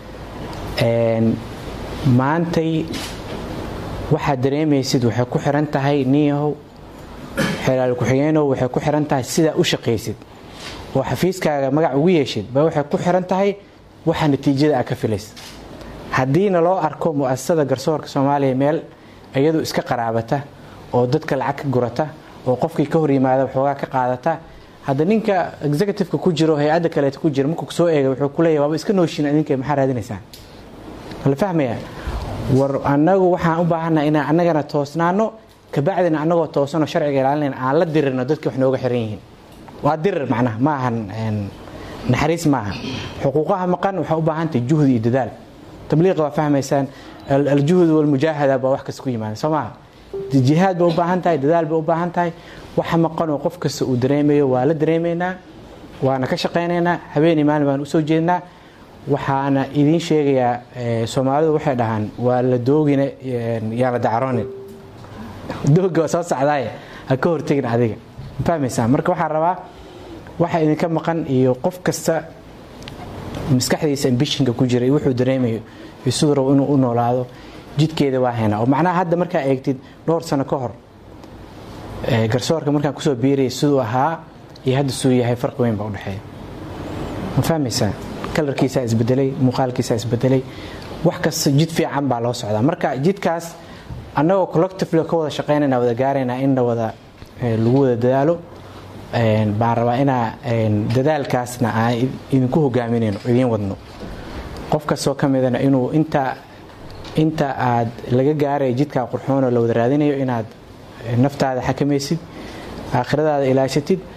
maantay waxaad dareemaysid waxay ku xiran tahay niyahow xelaal ku-xigeenow waxay ku xiran tahay sidaa u shaqaysid oo xafiiskaaga magac ugu yeeshid ba waxay ku xiran tahay waxa natiijada aad ka filaysa haddiina loo arko mu'asasada garsoorka soomaaliya meel iyadu iska qaraabata oo dadka lacag ka gurata oo qofkii ka hor yimaada waxoogaa ka qaadata hadda ninka executiveka ku jiro hay-adda kaleeta ku jira markuu soo eega wuxuu kuleeyahy waaba iska nooshin idinka maxaa raadinaysaan la fahmaya war annagu waxaan u baahannaha inaan annagana toosnaano kabacdina annagoo toosanoo sharciga ilaalinayna aan la dirirno dadka wax nooga xiran yihiin waa dirir macnaha ma ahan naxariis maaha xuquuqaha maqan waxaa u baahantahay juhdi iyo dadaal tabliiqa waa fahmaysaan aljuhd walmujaahada baa wax kasta ku yimaada soo maaha jihaad bay u baahan tahay dadaal bay u baahan tahay waxa maqanoo qof kasta uu dareemayo waa la dareemaynaa waana ka shaqaynaynaa habeenii maalin baan usoo jeednaa waxaana idiin sheegayaa soomaalidu waxay dhahaan waa la doogina yaa la dacaroonin dooga waa soo socdaaye ha ka hortegin adiga fahmaysaa marka waxaan rabaa waxa idinka maqan iyo qof kasta maskaxdiisa ambishinka ku jira wuxuu dareemayo iyo siduu rabo inuu u noolaado jidkeeda waa haynaa oo macnaha hadda markaa eegtid dhowr sano ka hor garsoorka markaan kusoo biirayay siduu ahaa iyo hadda suu yahay farqi weyn baa udhexeeya ma fahmaysaa kalarkiisaa isbedelay muuqaalkiisaa isbedelay wax kasta jid fiican baa loo socdaa marka jidkaas annagoo collectively ka wada shaqaynayna wada gaaraynaa in la wada lagu wada dadaalo baan rabaa inaa dadaalkaasna aan idinku hogaaminayno idiin wadno qof kastoo ka midana inuu inta inta aad laga gaaray jidkaa qurxoonoo la wada raadinayo inaad naftaada xakamaysid aakhiradaada ilaashatid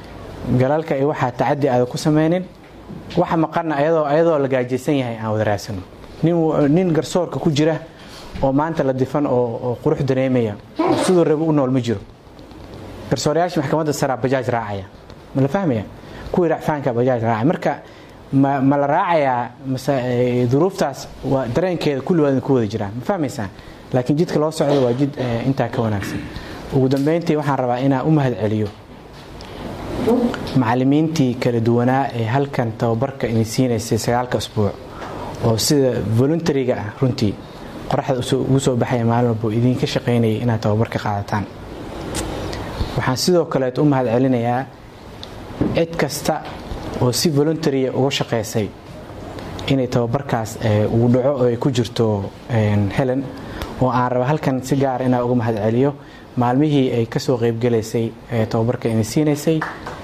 galalka iyo waxaa tacadi aada ku sameynin waxa maqanna ayadoo ayadoo la gaajaysan yahay aan wada raadsano nin nin garsoorka ku jira oo maanta la difan oo oo qurux dareemaya oo siduu rabo u nool ma jiro garsoorayaasha maxkamadda saraa bajaaj raacaya ma la fahmaya kuwii racfaanka bajaaj raacaya marka ma ma la raacayaa mase eh, duruuftaas waa dareenkeeda kulligood ku wada jiraan ma fahmaysaa laakiin jidka loo socdo waa jid eh, intaa ka wanaagsan ugu dambeyntii waxaan rabaa inaan u mahad celiyo macallimiintii kala duwanaa ee halkan tababarka idin siinaysay sagaalka usbuuc oo sida voluntariga ah runtii qoraxda usoo- ugu soo baxaya maalin walba oo idinka shaqaynayay inaad tababarka qaadataan waxaan sidoo kaleet u mahad celinayaa cid kasta oo si voluntaria uga shaqaysay inay tababarkaas eh, uu dhaco oo ay ku jirto een, helen oo aan raba halkan si gaara inaan uga mahad celiyo maalmihii ay kasoo qeybgalaysay ee tababarka idin siinaysay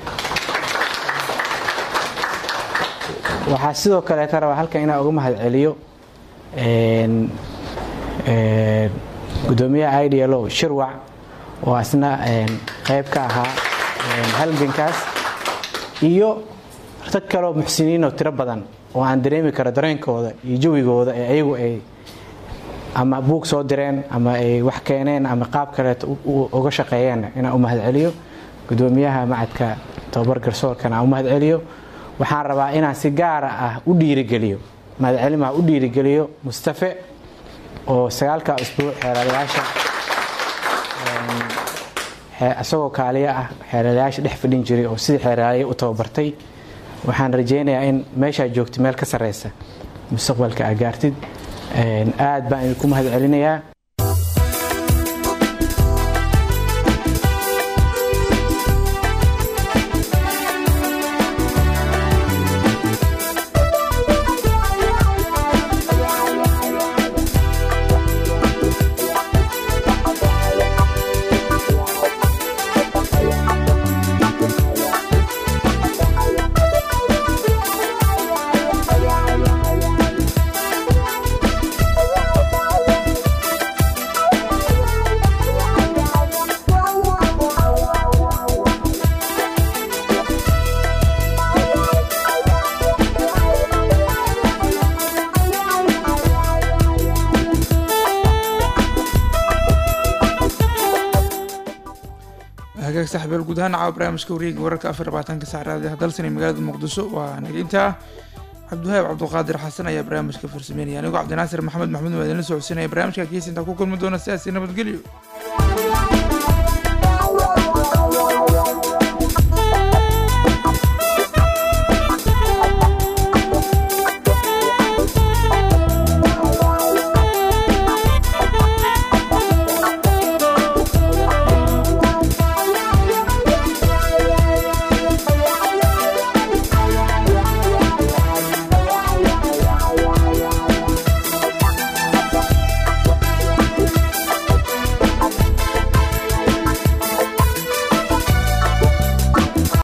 waxaa sidoo kaleeta rabaa halkan inaan uga mahad celiyo een, een, gudoomiyaha idlo shirwac oo asna een, qayb ka ahaa een, halgankaas iyo rag kaloo muxsiniin oo tiro badan oo aan dareemi karo dareenkooda iyo jawigooda ee ayagu ay ama buug soo direen ama ay wax keeneen ama qaab kaleeto u- u- uga shaqeeyeen inaan u mahad celiyo gudoomiyaha macadka tababar garsoorkana aan u mahad celiyo waxaan rabaa inaan si gaara ah u dhiirigeliyo mahadcelimaha u dhiirigeliyo mustafe oo sagaalka usbuuc xeeladayaasha xee- isagoo kaaliya ah xeeladayaasha dhex fadhin jiray oo sidii xeeladaaya u tababartay waxaan rajaynayaa in meeshaa joogta meel ka sarreysa mustaqbalka aa gaartid Een, aad baan idinku mahad celinayaa hagaag saxbeel guud ahaan caawa barnaamijka wareega wararka afar labaatanka saacraad ee dalsan ee magaalada muqdisho waa naginta cabdiwahaab cabduqaadir xasan ayaa barnaamijka farsameynaya anigoo cabdinaasir maxamed maxmuud waa idinla socodsiinaya barnaamijka kiisa intaa ku kulmi doona sidaasi nabadgelyo